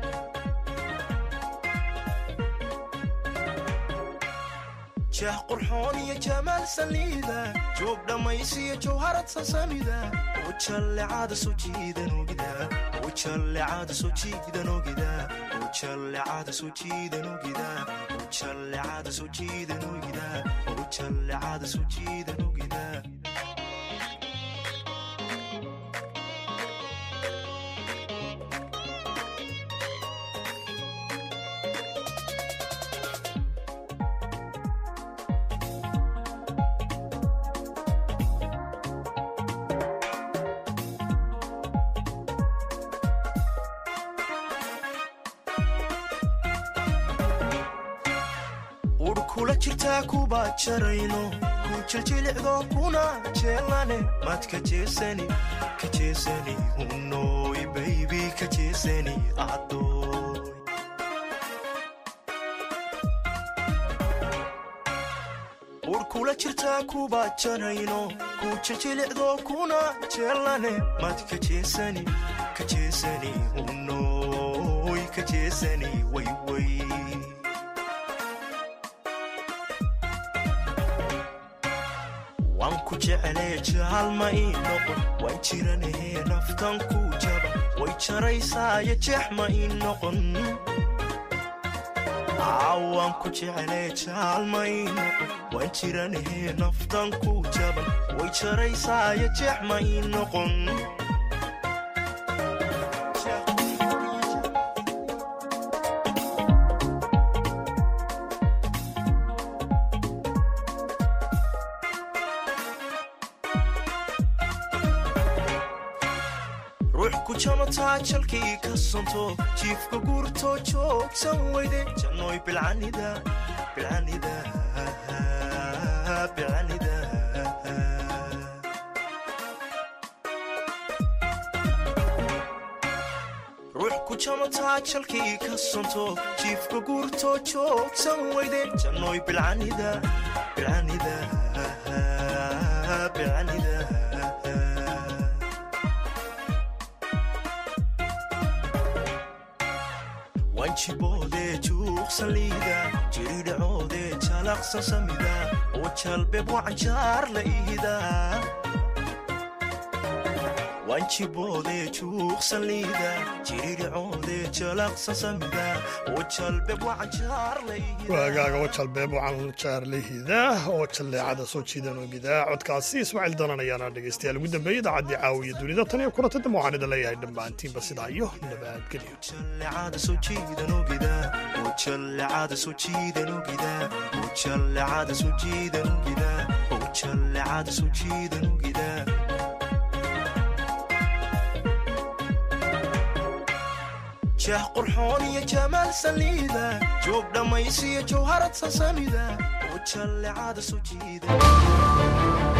jeex qurxoon iyo jamaal saliida joog dhammaysiya jawharad sasamida oo jallecada soo jiidan ogida oo jallecada soo jiidan ogida oo jallecada soo jiidan ogida oo jallecada soo jiidan ogida oo jallecada soo jiidan ogida udh kula jirtaa kuba jarayno ku jiljilicdo kuna jeelane maad ka jeesani ka jeesani hunoy baybi ka jeesani adoy udh kula jirtaa kuba jarayno ku jiljilicdo kuna jeelane maad ka jeesani ka jeesani hunoy ka jeesani wayway waan ku jeclee jaalma ii noqon waan jiranahee naftan ku jaba way jaraysaayo jeex ma ii noqon waan ku jeclee jaalma ii noqon waan jiranahee naftan ku jaban way jaraysaayo jeex ma ii noqon ruux ku jamataa jalkii ka sonto jiifka guurtoo joogsan weyde jannooy bilcanida bilcanida bilcanida ruux ku jamataa jalkii ka sonto jiifka guurtoo joogsan weyde jannooy bilcanida bilcanida bilcanida wanjiboodee juuqsaliida jiridhacoodee jalaqsan samida oo jalbeeb wacanjaar la iida wanjiboodee juuqsan liida jiridhicoodee jalaqsan samida oo jalbeb waagaaga oo jalbeeb wacan jaarlihida oo jalleecada soo jiidan ogida codkaasi ismaaciil danan ayaana dhegaystayaal ugu dambeeyey idaacaddii caawiya dunida tan iyo kulanta dambe waxaan idin leeyahay dhammaantiinba sidaa iyo nabadgelyo jallecada soo jiidan ogida oo jallecada soo jiidan ogida oo jallecada soo jiidan ogida oo jallecada soo jiidan ogida jah qurxoon iyo jamaal saliida joog dhammaysiyo jawharad sasamida oo jallecada soo jiida